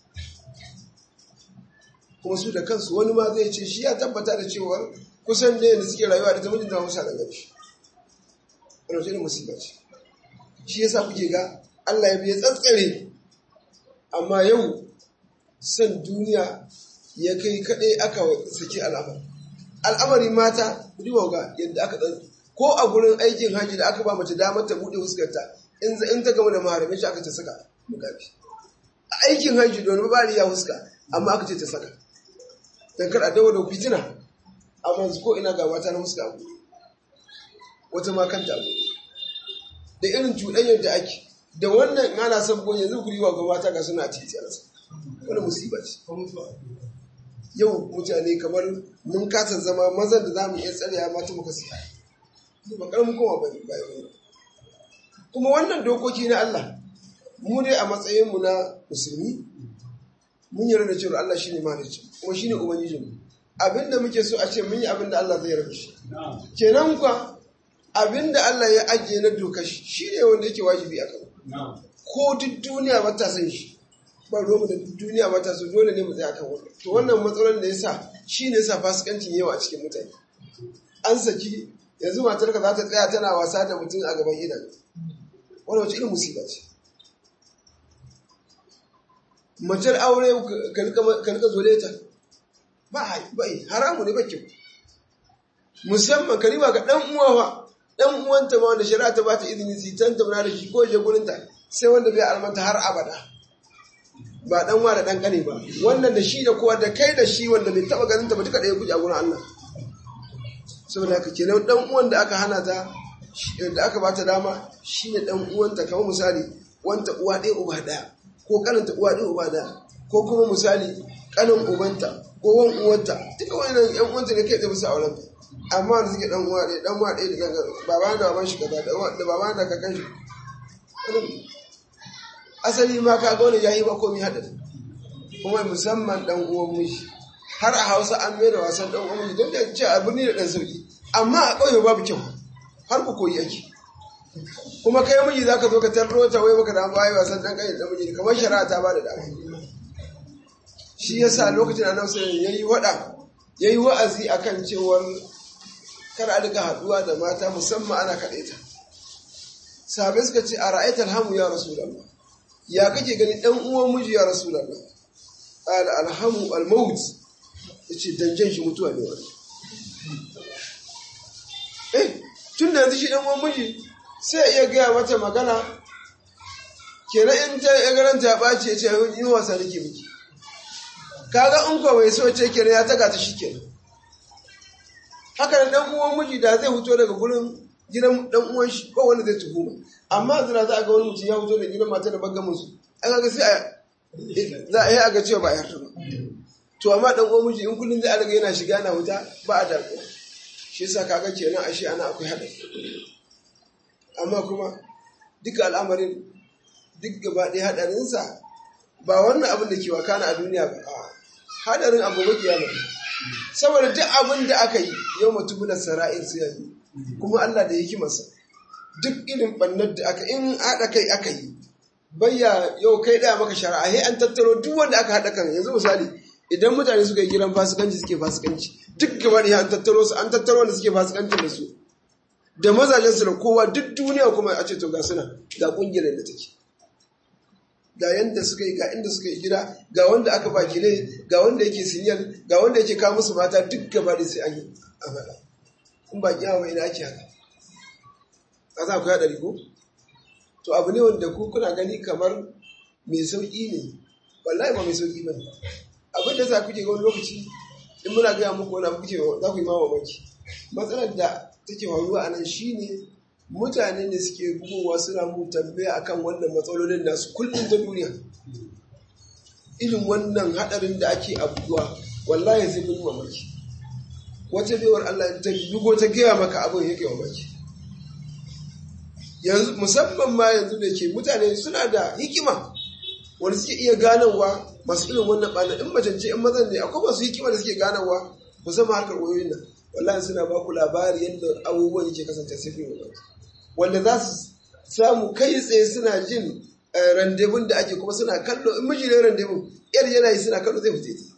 kuma su da kansu wani ma zai ce shi ya tabbata da cewa kusan da yadda suke rayuwa da ta mijin da musa da gashi wani wajen musiba ce shi yasa kuke ga Allah ya biya tsatsare amma yau san duniya ya kai kaɗai aka saki al'amari al'amari mata riwa ga yadda aka tsantsa ko a gurin aikin hajji da aka ba mace damar ta buɗe fuskarta in ta gama da maharamin shi aka ce saka mukafi a aikin hajji don ba ya fuska amma aka ce ta saka dan kar a dawo da fitina amma yanzu ko ina ga mata na fuska abu wata ma kanta abu da irin cuɗanyar da ake da wannan ana son goyi yanzu ku riwa ga mata ga suna titi a nasa wani musiba ce yau mutane kamar mun kasa zama mazan da za mu iya tsarewa mata muka siya ba karamin kowa ba bayan kuma wannan dokoki na Allah mu dai a matsayinmu na musulmi mun yarda da cewa Allah shine mahalicci kuma shine ubangijinmu abinda muke so a ce mun yi abinda Allah zai yarda shi kenan kuwa abinda Allah ya ajiye na doka shi shine wanda yake wajibi a kan ko duk duniya ba ta san shi ba ruwa da duniya ba ta so dole ne mu tsaya kan wannan to wannan matsalar da yasa shine yasa fasikancin yawa a cikin mutane an saki yanzu matarka za ta tsaya tana wasa da mutum a gaban idan wani wace irin musiba ce macar aure ka rika zole ta ba bai haramu ne bakin musamman ka riba ga dan uwa dan uwanta ma wanda shari'a ta bata izini su tanta muna da shi ko je gurin ta sai wanda bai almanta har abada ba dan wa da dan kane ba wannan da shi da kowa da kai da shi wanda bai taba ganin ta ba duka da ya guje a gurin Allah saboda haka kenan dan uwan da aka hana ta da aka bata dama shine dan uwanta kamar misali wanta uwa ɗaya uba ɗaya ko kananta uwa ɗaya uba ɗaya ko kuma misali kanin ubanta ko wan uwanta duka wannan yan uwanta ne kai da musu auren amma wanda suke dan uwa ɗaya dan uwa ɗaya da kanka baba da baban shi kaza da baba da kakan shi asali ma ka ga wani yayi ba komai hada kuma musamman dan uwan miji har a Hausa an mai da wasan dan uwan miji don da ce a birni da dan sauki amma a ƙauye babu kyau har ku koyi ake kuma kai miji zaka zo ka tarro ta wai baka da bayi wasan dan kai da miji kamar shari'a ta ba da dama shi yasa lokacin da Annabi sallallahu yayi wada yayi wa'azi akan cewar kar a duka haduwa da mata musamman ana kadaita sahabbai suka ce a ra'aitar hamu ya rasulullah ya kake gani dan uwan miji ya rasulullah qala alhamu almaut yace danjan shi mutuwa ne wani eh tun da yanzu shi dan uwan miji sai iya gaya mata magana kenan in ta ya garanta ya ɓaci ya ce yi wasa nake miki kaga in ko bai so ce kenan ya taga ta shi kenan haka da dan uwan miji da zai fito daga gurin gidan dan uwan shi ko wanda zai tuhuma amma zira za a ga wani mutum ya fito da gidan mata da bagga musu an ga sai a za a yi a ga cewa ba a yarda ba to amma dan uwan miji in kullum zai alaga yana shiga na wuta ba a damuwa shi yasa kaga kenan ashe ana akwai haɗari amma kuma duka al'amarin duk gaba ɗaya haɗarinsa ba wannan abin da ke wakana a duniya ba a haɗarin abu ba kiyama saboda duk abin da aka yi yau mutum da sara'ir su yanzu kuma Allah da hikimarsa duk irin ɓannar da aka in haɗa kai aka yi bayya yau kai ɗaya maka shari'a he an tattaro duk wanda aka haɗa kan yanzu misali idan mutane suka yi gidan fasikanci suke fasikanci duk gaba ɗaya an tattaro su an tattaro wanda suke fasikanci da su da mazajensu da kowa duk duniya kuma a ce to ga suna ga kungiyar da take ga yanda suka yi ga inda suka yi gida ga wanda aka ba gine ga wanda yake sinyal ga wanda yake kawo musu mata duk gaba da sai an yi a faɗa in ba kiyama ina ake haka a za ku yaɗa ko to abu ne wanda ku kuna gani kamar mai sauƙi ne wallahi ba mai sauƙi ba ne abin da za ku ke ga wani lokaci in muna gaya muku wani abu kuke za ku yi mawa mamaki matsalar da take faruwa a nan shine mutane ne suke bugowa suna mu tambaya akan wannan matsalolin nasu kullum ta duniya irin wannan hadarin da ake abubuwa wallahi sai kun mamaki wata baiwar Allah ta bugo ta gaya maka abin yake mamaki yanzu musamman ma yanzu da ke mutane suna da hikima wanda suke iya ganawa masu irin wannan ɓana in macance in mazan ne akwai masu hikima da suke ganawa musamman harkar wayoyin nan wallahi suna ba ku labari yadda abubuwan yake kasance sai fi wanda za su samu kai tsaye suna jin randevun da ake kuma suna kallo in miji ne randevun yar yana yi suna kallo zai fice ta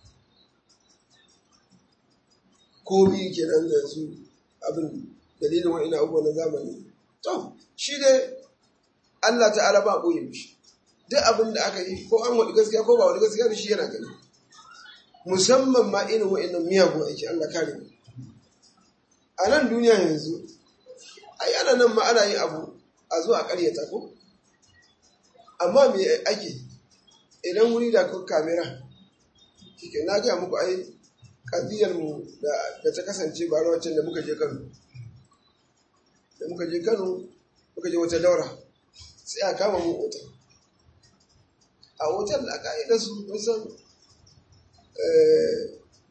komi kenan da su abin dalilin wa'in abubuwan na zamani to shi dai Allah ta'ala ba ɓoye mishi duk abin da aka yi ko an waɗi gaskiya ko ba waɗi gaskiya da shi yana gani musamman ma irin wa'in miyagun aiki Allah kare mu a nan duniya yanzu ai ana nan ma ana yin abu a zuwa karyata ko amma me ake idan wuri da kan kamera shike na gaya muku ai kadiyar mu da ta kasance ba wancan da muka je Kano da muka je Kano muka je wata daura sai a kama mu otal a otal da aka yi da su san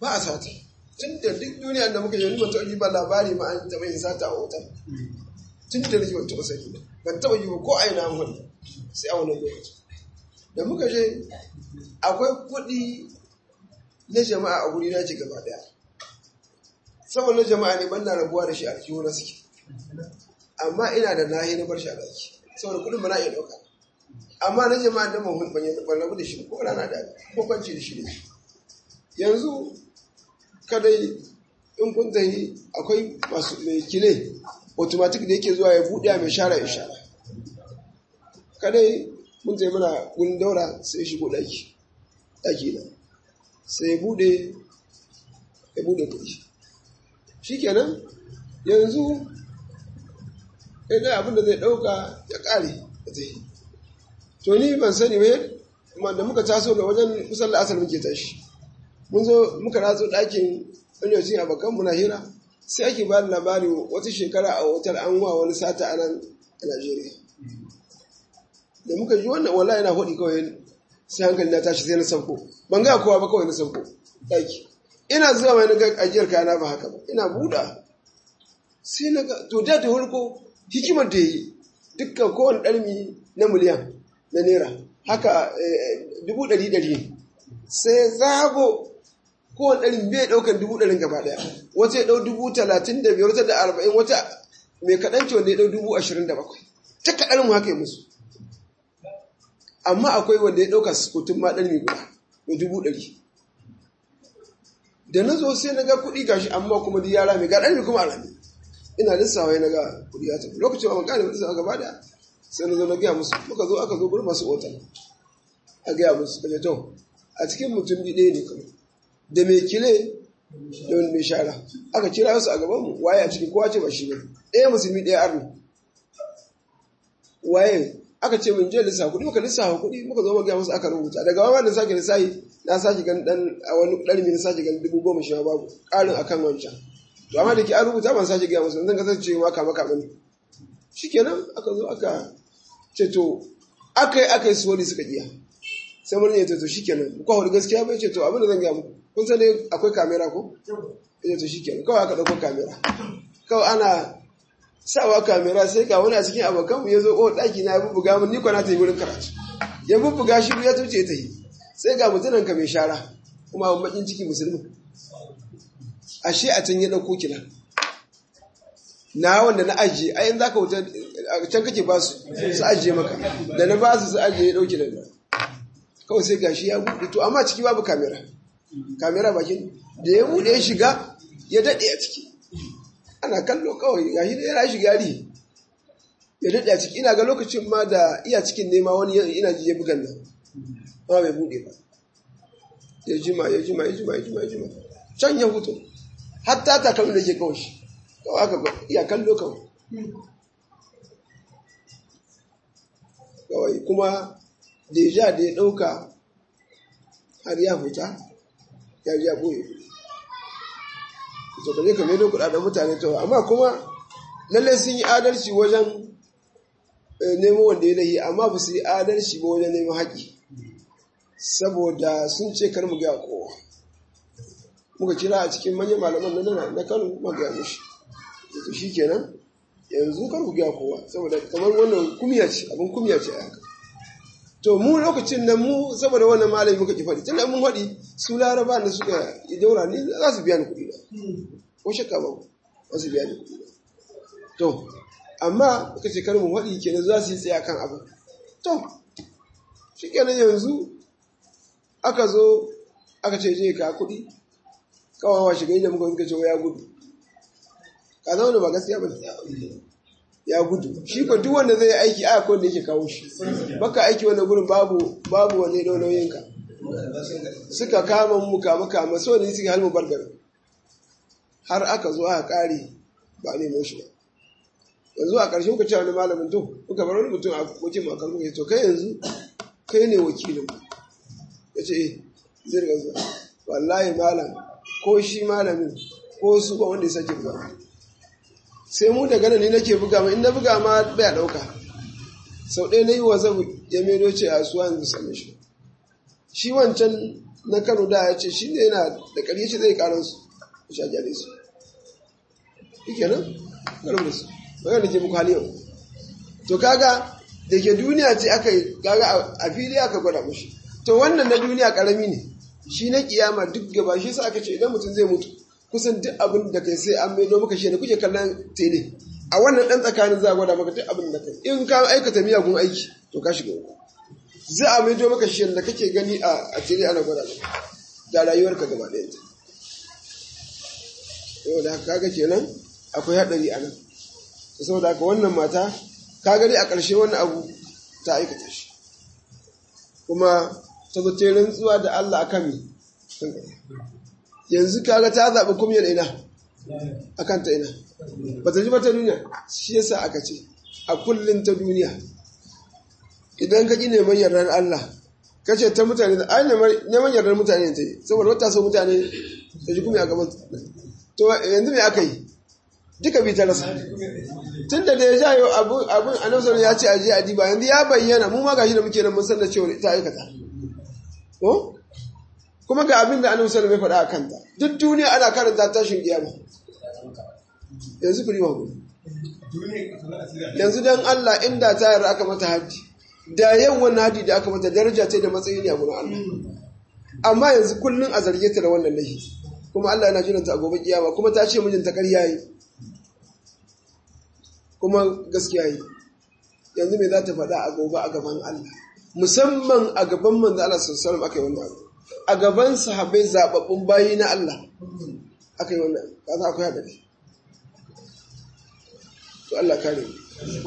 ba a sata tun da duk duniya da muka yi wani mutum yi ba labari ma an taɓa yin sata a hotel tun da nake ban taɓa sani ba ban taɓa yi ba ko a ina an wani sai a wannan lokaci da muka je akwai kuɗi na jama'a a guri na ce gaba ɗaya saboda jama'a ne ban na rabuwa da shi a kiwo na suke amma ina da nahi na bar shi a daki saboda kuɗin ba na iya ɗauka amma na jama'a da mahun ban rabu da shi ko rana da ko kwanci da shi ne yanzu kadai in kun tafi akwai masu mai kile automatic da yake zuwa ya buɗe mai shara ya shara kadai mun tafi mana gurin daura sai ya shigo ɗaki ɗaki na sai ya buɗe ya buɗe kuɗi shi kenan yanzu idan abin da zai ɗauka ya ƙare ya tafi to ni ban sani ba da muka taso ga wajen kusan la'asar muke tashi mun zo muka ratso ɗakin wani wajen abokan muna hira sai ake ba da labari wata shekara a hotel an wa wani sata a nan a Najeriya. Da muka ji wannan wallahi yana hudi kawai sai hankali na tashi sai na sauko. Ban ga kowa ba kawai na sauko ɗaki. Ina zuwa mai na ga ajiyar kayana ba haka ba. Ina buɗa. Sai na ga to da ta hulko hikimar da yi dukkan kowane ɗarmi na miliyan na naira haka dubu ɗari ɗari sai zago kowane ɗarin bai ɗaukar dubu ɗarin gaba ɗaya wata ya ɗau dubu talatin da biyar wata da arba'in wata mai kaɗan ce wanda ya ɗau dubu ashirin da bakwai ta kaɗan mu haka yi musu amma akwai wanda ya ɗauka sukutun ma ɗan guda mai dubu ɗari da na zo sai na ga kuɗi gashi amma kuma duk yara mai ga ɗan kuma a rami ina lissawa na ga kuɗi ya tafi lokacin ba ban gane lissawa gaba ɗaya sai na zo na gaya musu muka zo aka zo gurin masu otal a gaya musu kaje to a cikin mutum ɗaya ne kawai da mai kile da wani mai shara aka kira su a gabanmu waye a cikin kowa ce ba shi ne ɗaya musulmi ɗaya arni waye aka ce mun je lissafa kuɗi muka lissafa kuɗi muka zo magana musu aka rubuta daga wama da sake lissafi na sake gan dan a wani ɗarmi na sake gan dubu goma sha babu ƙarin akan wancan to amma da ke an rubuta ban sake gaya musu zan kasance ma kama kama ne shikenan aka zo aka ce to aka yi aka yi su wani suka iya sai mun yi to shikenan ko hudu gaskiya bai ce to abin da zan gaya muku kun san dai akwai kamera ko ya to shikenan kawai aka dauko kamera kawai ana sawa kamera sai ga wani a cikin abokan mu yazo oh daki na bubbuga mun ni ko na tayi wurin karatu ya bubbuga shi ya tuce ta yi sai ga mutunan ka mai shara kuma abin bakin ciki musulmi ashe a can ya dauko kina na wanda na ajiye ai in zaka wuta can kake ba su su ajiye maka da na ba su su ajiye ya dauki da kawai sai gashi ya buɗe to amma ciki babu kamera kamera bakin da ya buɗe ya shiga ya daɗe a ciki ana kallo kawai gashi da yana shiga ri ya daɗe a ciki ina ga lokacin ma da iya cikin nema wani ina ji ya bugan nan amma bai buɗe ba ya jima ya jima ya jima ya jima ya jima can ya hutu hatta takalmi da ke kawai shi kawai aka iya kallo kawai kawai kuma deja da ya ɗauka har ya fita ya ji ya ɓoye to kaje ka maido kuɗaɗen mutane to amma kuma lalle sun yi adalci wajen nemo wanda ya lahi amma ba su yi adalci ba wajen neman haƙi saboda sun ce kar mu gaya kowa muka kira a cikin manyan malaman na na kano muka gaya mishi to shi kenan yanzu kar ku gaya kowa saboda kamar wannan kumiya ce abin kumiya ce a haka to mu lokacin nan mu saboda wannan malami muka ki faɗi tun mun faɗi su laraba da suka yi daura ni za su biya ni kuɗi ba ko shakka ba za su biya ni kuɗi ba to amma muka ce kar mu faɗi kenan za su yi tsaye kan abin to shi kenan yanzu aka zo aka ce je ka kuɗi kawawa shiga inda muka suka ce ya gudu ka zama da ba gaskiya ba ya gudu shi ko duk wanda zai aiki a ko da yake kawo shi baka aiki wani gurin babu babu wani lauyoyin ka suka kama mu kama kama so ne suka halmu bargar har aka zo aka kare ba ne mai shi ba yanzu a ƙarshe kuka ce wani malamin to kuka bar wani mutum a wakil makar kuka to kai yanzu kai ne wakilin ya ce eh zai riga zuwa wallahi malam ko shi malamin ko su ba wanda ya sake buga sai mu daga nan ne nake buga ma in na buga ma bai dauka sau ɗaya na yi wa zabu ya mero ce a suwa yanzu same shi shi wancan na kano da ya ce shi ne yana da ƙarye shi zai ƙarar su ya sha jale su shi kenan ƙarar da su magana da ke muku hali yau to kaga da ke duniya ce aka yi kaga a fili aka gwada mushi to wannan na duniya ƙarami ne shi na kiyama duk gaba shi sa aka ce idan mutum zai mutu kusan duk abin da kai sai an maido maka shi ne kuke kallon tele a wannan ɗan tsakanin za a gwada maka duk abin da kai in ka aikata miyagun aiki to ka shiga uku za a maido maka shi da kake gani a tele ana gwada maka da rayuwarka gaba ɗaya ta yau da haka kaga kenan akwai haɗari a nan saboda haka wannan mata ka gani a ƙarshe wannan abu ta aikata shi kuma ta zo ta rantsuwa da Allah akan mi yanzu kaga ta zaɓi kumyar ina akan ta ina ba ta ji ba ta duniya shi yasa aka ce a kullum ta duniya idan ka ƙi neman yardar Allah ka ce ta mutane ai neman yardar mutane ta yi saboda wata so mutane ta ji kuma a gaban to yanzu me aka yi duka bi ta rasa tun da da ya ja yau abin annabi ya ce aje a diba yanzu ya bayyana mu ma gashi da muke nan mun san da cewa ta aikata ko kuma ga abin da annabi sallallahu alaihi faɗa a kanta duk duniya ana karanta tashin kiyama yanzu kuri wa yanzu dan Allah inda ta yarda aka mata haji da yau wannan haji da aka mata daraja ce da matsayi ne a gurin Allah amma yanzu kullun a zarge ta da wannan laifi kuma Allah yana jiranta a gobe kiyama kuma ta ce mijinta ƙarya yi kuma gaskiya yi yanzu me za ta faɗa a gobe a gaban Allah musamman a gaban manzo Allah sallallahu alaihi aka yi wannan abu a gaban sahabbai zababbun bayi na Allah aka yi wannan kaza akwai hadari to Allah kare mu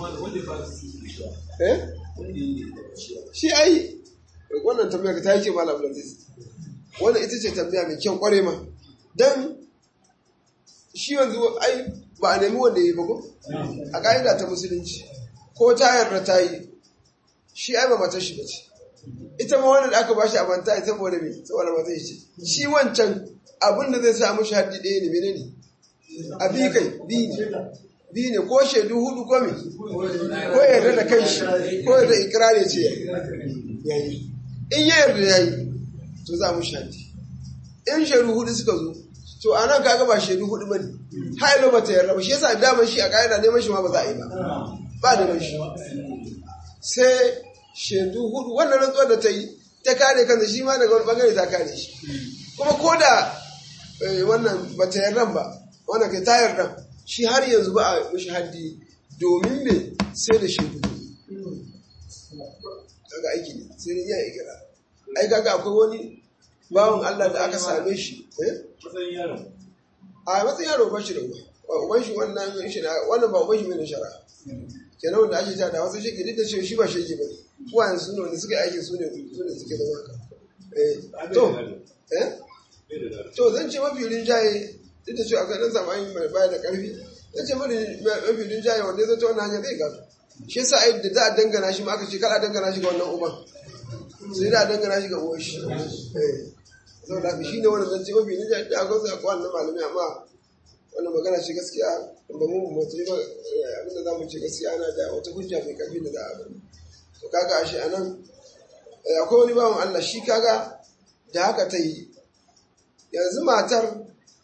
eh shi ai wannan tambayar ta yake malam Abdulaziz wannan ita ce tambaya mai kyau kware ma dan shi yanzu ai ba a nemi wanda yi ba ko a ka'ida ta musulunci ko ta yarda ta yi shi ai ba matar shi bace ita ma wannan da aka bashi a banta ita saboda me saboda matar shi shi wancan abin da zai sa mushi haddi ɗaya ne menene a bi kai bi ne bi ne ko shaidu hudu ko me ko yarda da kai shi ko yarda ikirari ce yayi in ya yarda yayi to za mu haddi in shaidu hudu suka zo to a nan kaga ba shaidu hudu bane hailo ba ta yarda ba shi yasa daman shi a ka'ida neman shi ma ba za a yi ba ba da shi sai shaidu hudu wannan rantsuwar da ta yi ta kare kansa shi ma daga wani bangare ta kare shi kuma ko da wannan ba ta yarda ba wannan kai ta yarda shi har yanzu ba a mishi haddi domin me sai da shaidu kaga aiki ne sai da iya ikira ai kaga akwai wani bawan Allah da aka same shi matsayin yaron a matsayin yaro ba shi da uba uban shi wannan shi wannan ba uban shi mai shara kenan wanda ake tada wasu shi duk da cewa shi ba shi ke bane uwayen su ne wanda suka aiki su ne su ne suke da haka eh to eh to zan ce mafi rinjaye duk da cewa akwai dan zamani mai baya da karfi zan ce mafi rinjaye wanda ya zo ta wannan hanyar zai gado shi yasa ai da za a dangana shi ma aka ce kar a dangana shi ga wannan uban sai da a dangana shi ga uwan shi eh saboda haka shi ne wannan zance mafi rinjaye da akwai su akwai wannan malamai amma wannan magana ce gaskiya da mu mu ce ba abinda za mu ce gaskiya ana da wata hujja mai karfi da za a bari to kaga ashe anan akwai wani bawan Allah shi kaga da haka ta yi yanzu matar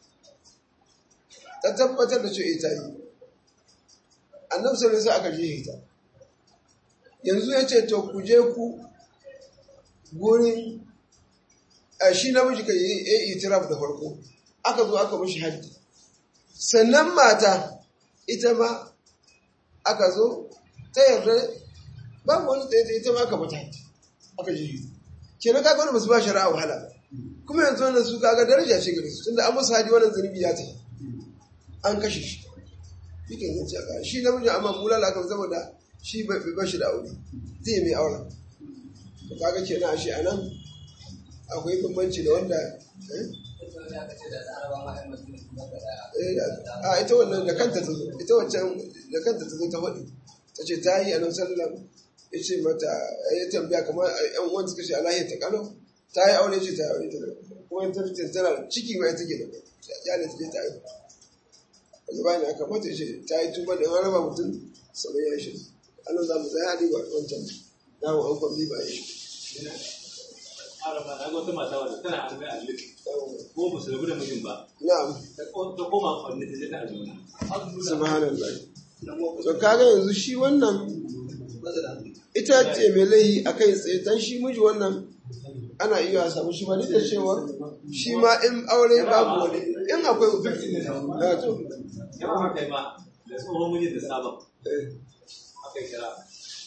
ta tabbatar da cewa ita yi annabi sallallahu alaihi aka je ita yanzu ya ce to ku je ku gurin shi namiji ka yi itiraf da farko aka zo aka mishi haddi sannan mata ita ma aka zo ta yarda babu wani tsaye ita ma aka mata aka ji yi kenan kaga wani basu ba shari'a wahala ba kuma yanzu wannan su kaga daraja ce gare su tunda an musu hadi wannan zunubi ya ta an kashe shi yake zan ce aka shi namiji amma bulala aka saboda shi bai ba shi da aure zai mai auren to kaga kenan a shi anan akwai bambanci da wanda a ita wannan da kanta ta zo ita wancan da kanta ta zo ta faɗi ta ce ta yi a nan sallam ya ce mata ya tambaya kamar yan uwan suka ce alahi ta kano ta yi aure ce ta aure ta kuma ta fitin tana ciki ma ita ke da ya ne ta je ta yi wanda bayan da aka mata ce ta yi tuba da raba mutum sabon ya shi anan za mu tsaya a riba wancan dawo an kwambi ba ya shi arama na ga wata mata wadda tana arme a lit ko ba su rabu da mijin ba na'am ta ko- ta koma kwanne ta je ta arme subhanallah to kaga yanzu shi wannan ita ce mai laihi a kai tsaye dan shi miji wannan ana iya samu shi ma duk da cewa shi ma in aure babu wani in akwai Ah, to, ya kuma kai ma da tsohon mijin da sabon eh, aka yi kira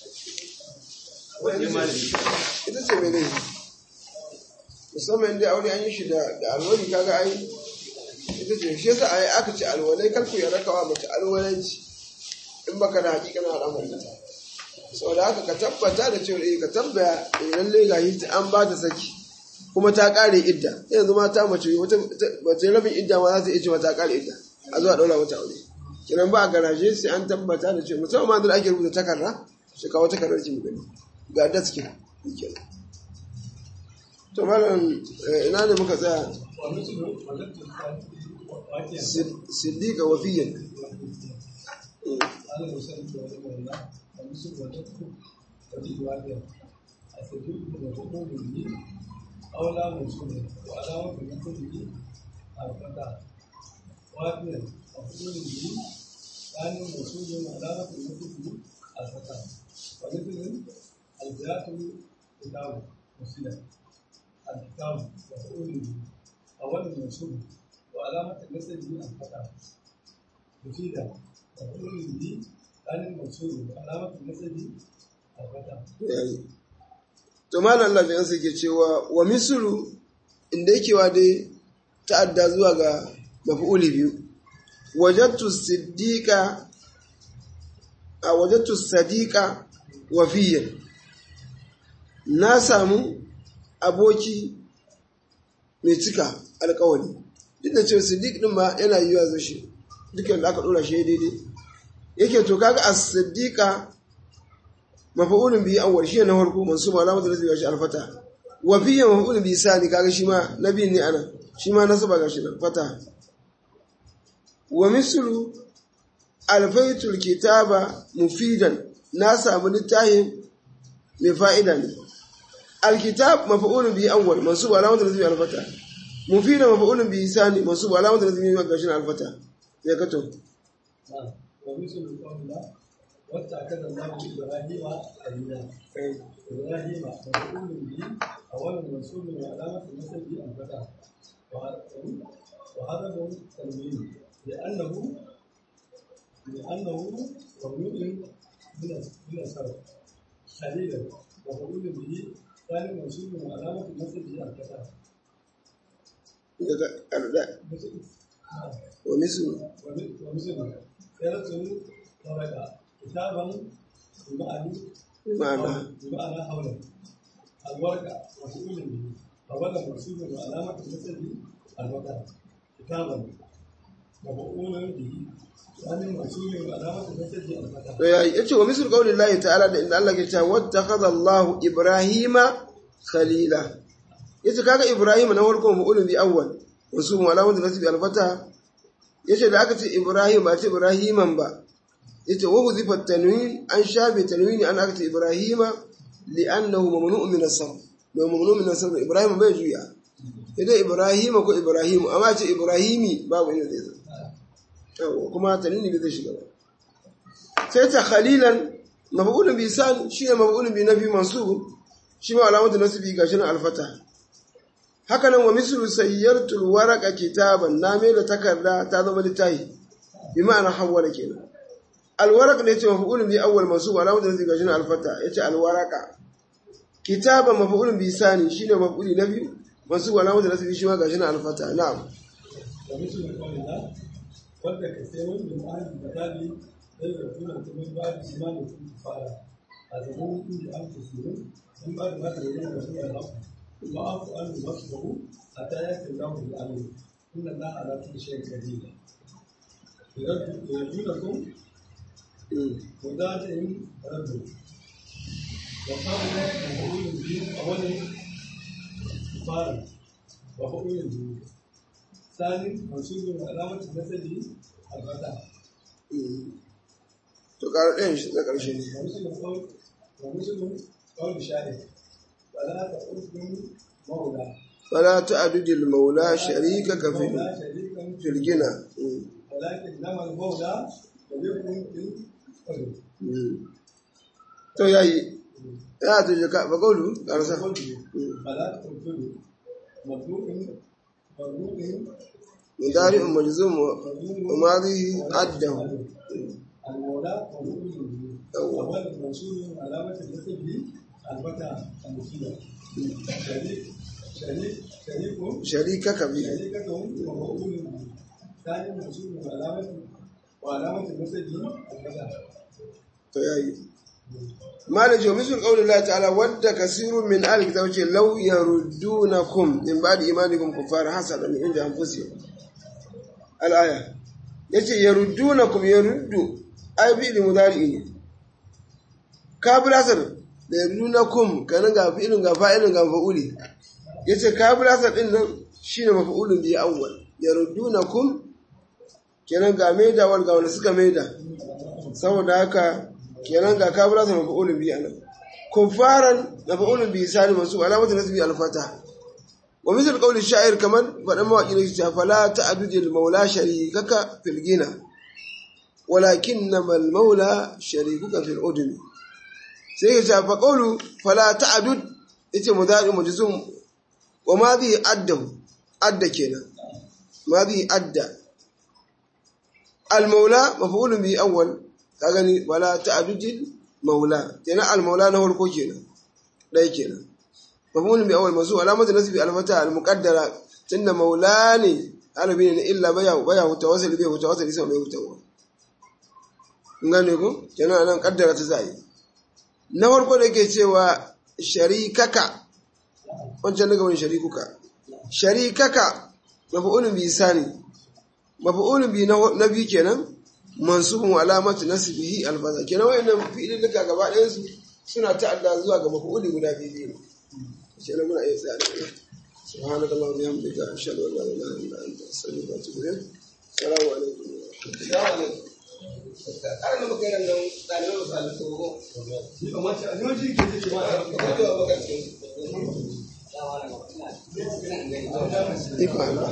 wani malami ita ce mai laihi musamman inda aure an yi shi da da alwali kaga ai ita ce shi yasa ai aka ce alwalai kalku ya rakawa mace alwalanci in baka da hakikanin al'amarin ta sau da haka ka tabbata da cewa eh ka tabbaya eh lalle ga yi an ba ta saki kuma ta kare idda yanzu mata mace wata mace rabin idda ma za ta iya cewa ta kare idda a zuwa daura mata aure kiran ba a garaje sai an tabbata da cewa musamman ma da ake rubuta takarda shi kawo takardar ki mu gani ga da suke kenan to malam eh, ina ne muka tsaya ومثل وجدت واقعا Sid- siddiqa wafiyan على المسلم ورحمه الله ومثل وجدت وجد واقعا أستدل وتقول لي أو لا منصوب وعلامة نصبه الفتاة واقعا وتقول لي كان منصوب وعلامة نصبه الفتاة ومثل الجهات كتاب مسلم الكتاب وتقول لي أول منصوب وعلامة نصبه الفتاة مفيدة وتقول لي كان المنصوب وعلامة نصبه الفتاة yayi to malam Allah bai ke cewa wa misru inda yake wa dai ta'adda zuwa ga maf'uli biyu wajadtu siddiqa a wajadtu sadiqa wafiyan na samu aboki mai cika alkawari duk da cewa siddiq din ma yana yiwa zo shi dukkan da aka dora shi daidai yake to kaga as-siddiqa mafa'ulun bihi awwal shi ne na farko mansub alamatu nasbi shi alfata wa fihi mafa'ulun bihi sani kaga shi ma nabi ne ana shi ma nasaba ga shi nan fata wa mislu alfaitul kitaba mufidan na samu littafin mai fa'ida ne alkitab mafa'ulun bihi awwal mansub alamatu nasbi alfata mufidan mafa'ulun bihi sani mansub alamatu nasbi ga shi nan alfata ya kato نعم ومثل قول الله واتخذ الله ابراهيم خليلا ابراهيم مفعول به اول منصوب وعلامه نسبه الفتاه وهذا هو التنوين لانه لانه ممنوع من من الصرف خليلا مفعول به ثاني منصوب وعلامه نسبه الفتاه daga arda مثل نعم wa mislu ومثل سيرة ورقة كتابا بمعنى ma'ana بمعنى حولا الورقة مسؤول به فبدا منصوب وعلامة نسبه الورقة كتابا مفعول به ثاني منصوب وعلامة نسبه الفتاة to yayi yace wa misal qauli Allah ta'ala da inda Allah ke cewa wattakhadha Allah Ibrahima khalila yace kaga Ibrahim na farko mu'ulun bi awwal wasu mu'alamun da nasbi al-fata yace da aka ce Ibrahim ba ce Ibrahiman ba yace wa huzifa tanwin an shafe tanwini an aka ce Ibrahima li'annahu mamnu'un min as-sarf da mamnu'un min as-sarf Ibrahim bai juya idan Ibrahima ko Ibrahim amma ce Ibrahimi babu inda zai zo Yawwa, kuma tanwini bai zai shiga ba sai ta khalilan maf'ulun bi san shi ne maf'ulun bi nabi mansub shi ma alamatu nasbi gashi nan alfata haka nan wa mislu sayyartul waraqa kitaban na mai da takarda ta zama littafi bi ma'ana hawwala kenan alwaraq ne ce maf'ulun bi awwal mansub alamatu nasbi gashi nan alfata yace alwaraqa kitaban maf'ulun bi sani shine maf'uli nabi mansub alamatu nasbi shi ma gashi nan alfata na'am ومثل قول الله ود كثير من أهل الكتاب لا يؤمنون من بعد إيمانكم كفارا أتدرون إن أنفسهم من بعد ما تبين لهم الحق ثم أعفوا عنه واصبروا حتى يأتي الله بالأمر إن الله على كل شيء قدير يرجونكم وداتهم ردوا وقالوا مفعول به أولا كفارا وفعول به ثاني منصوب علامة نسبه الفتاة to karo ɗayan shi na ƙarshe ne ومثل قول ومثل قول شاهد ولا تقولكم مولى fala ta'dudil maula sharikaka fi مولى شريكا fil gina ولكن لما المولى شريك في القدر to yayi ya to je ka ba qawlu karsa فلا تنفذ مخلوق مخلوق mudari majzum wa madhi addahu المولى مخلوق أول منصوب علامة النسب الفتى المفيدة شريك شريك شريك sharikaka bi شريكة ومقول به ثاني منصوب علامة وعلامة النسب الفتى to yayi malai jo misul qawli Allah ta'ala wadda kasirun min ahli kitab ce law yaruddunakum min ba'di imanikum kuffara hasadan min inda anfusihim al-aya yace yaruddunakum yaruddu ai fi'li mudari ne kabilasar da yaruddunakum kanan ga fi'lin ga fa'ilin ga fa'uli yace kabilasar din nan shine maf'ulun bi awwal yaruddunakum kenan ga maida wal ga wanda suka maida saboda haka kenan ga kabila sa mafa'ulun bi anan kufaran mafa'ulun bi sani masu alamatu nasbi al-fata wa misal qawli sha'ir kaman fadan mawaki ne cewa fala ta'dudil maula sharikaka fil gina walakinnama al-maula sharikuka fil udmi sai ya ce fa qawlu fala ta'dud yace mudari majzum wa madhi addahu adda kenan madhi adda al-maula maf'ulun bi awwal ka gani wala ta'dudil maula kenan al-maula na farko kenan dai kenan mafhumul bi awwal mazu alamatu nasbi al-fata al-muqaddara tunda maula ne arabi ne illa baya baya mutawassil bi mutawassil sai mai mutawa ngane ko kenan nan kaddara ta zai na farko da yake cewa sharikaka wancan daga wani sharikuka sharikaka maf'ulun bi sani maf'ulun bi na biyu kenan mansubun alamatu nasbihi alfaza kenan wayannan fi'ilin duka gaba ɗayan su suna ta'adda zuwa ga maf'uli guda biyu ne shi ne muna iya tsaya subhanaka allahumma wa bihamdika ashhadu an la ilaha illa anta astaghfiruka wa atubu ilayk assalamu alaikum assalamu alaikum ƙarar da muka yi nan ɗalibai masu halittu ko kamar shi a yawanci ke ce ma a ka zo a baka cikin ikon Allah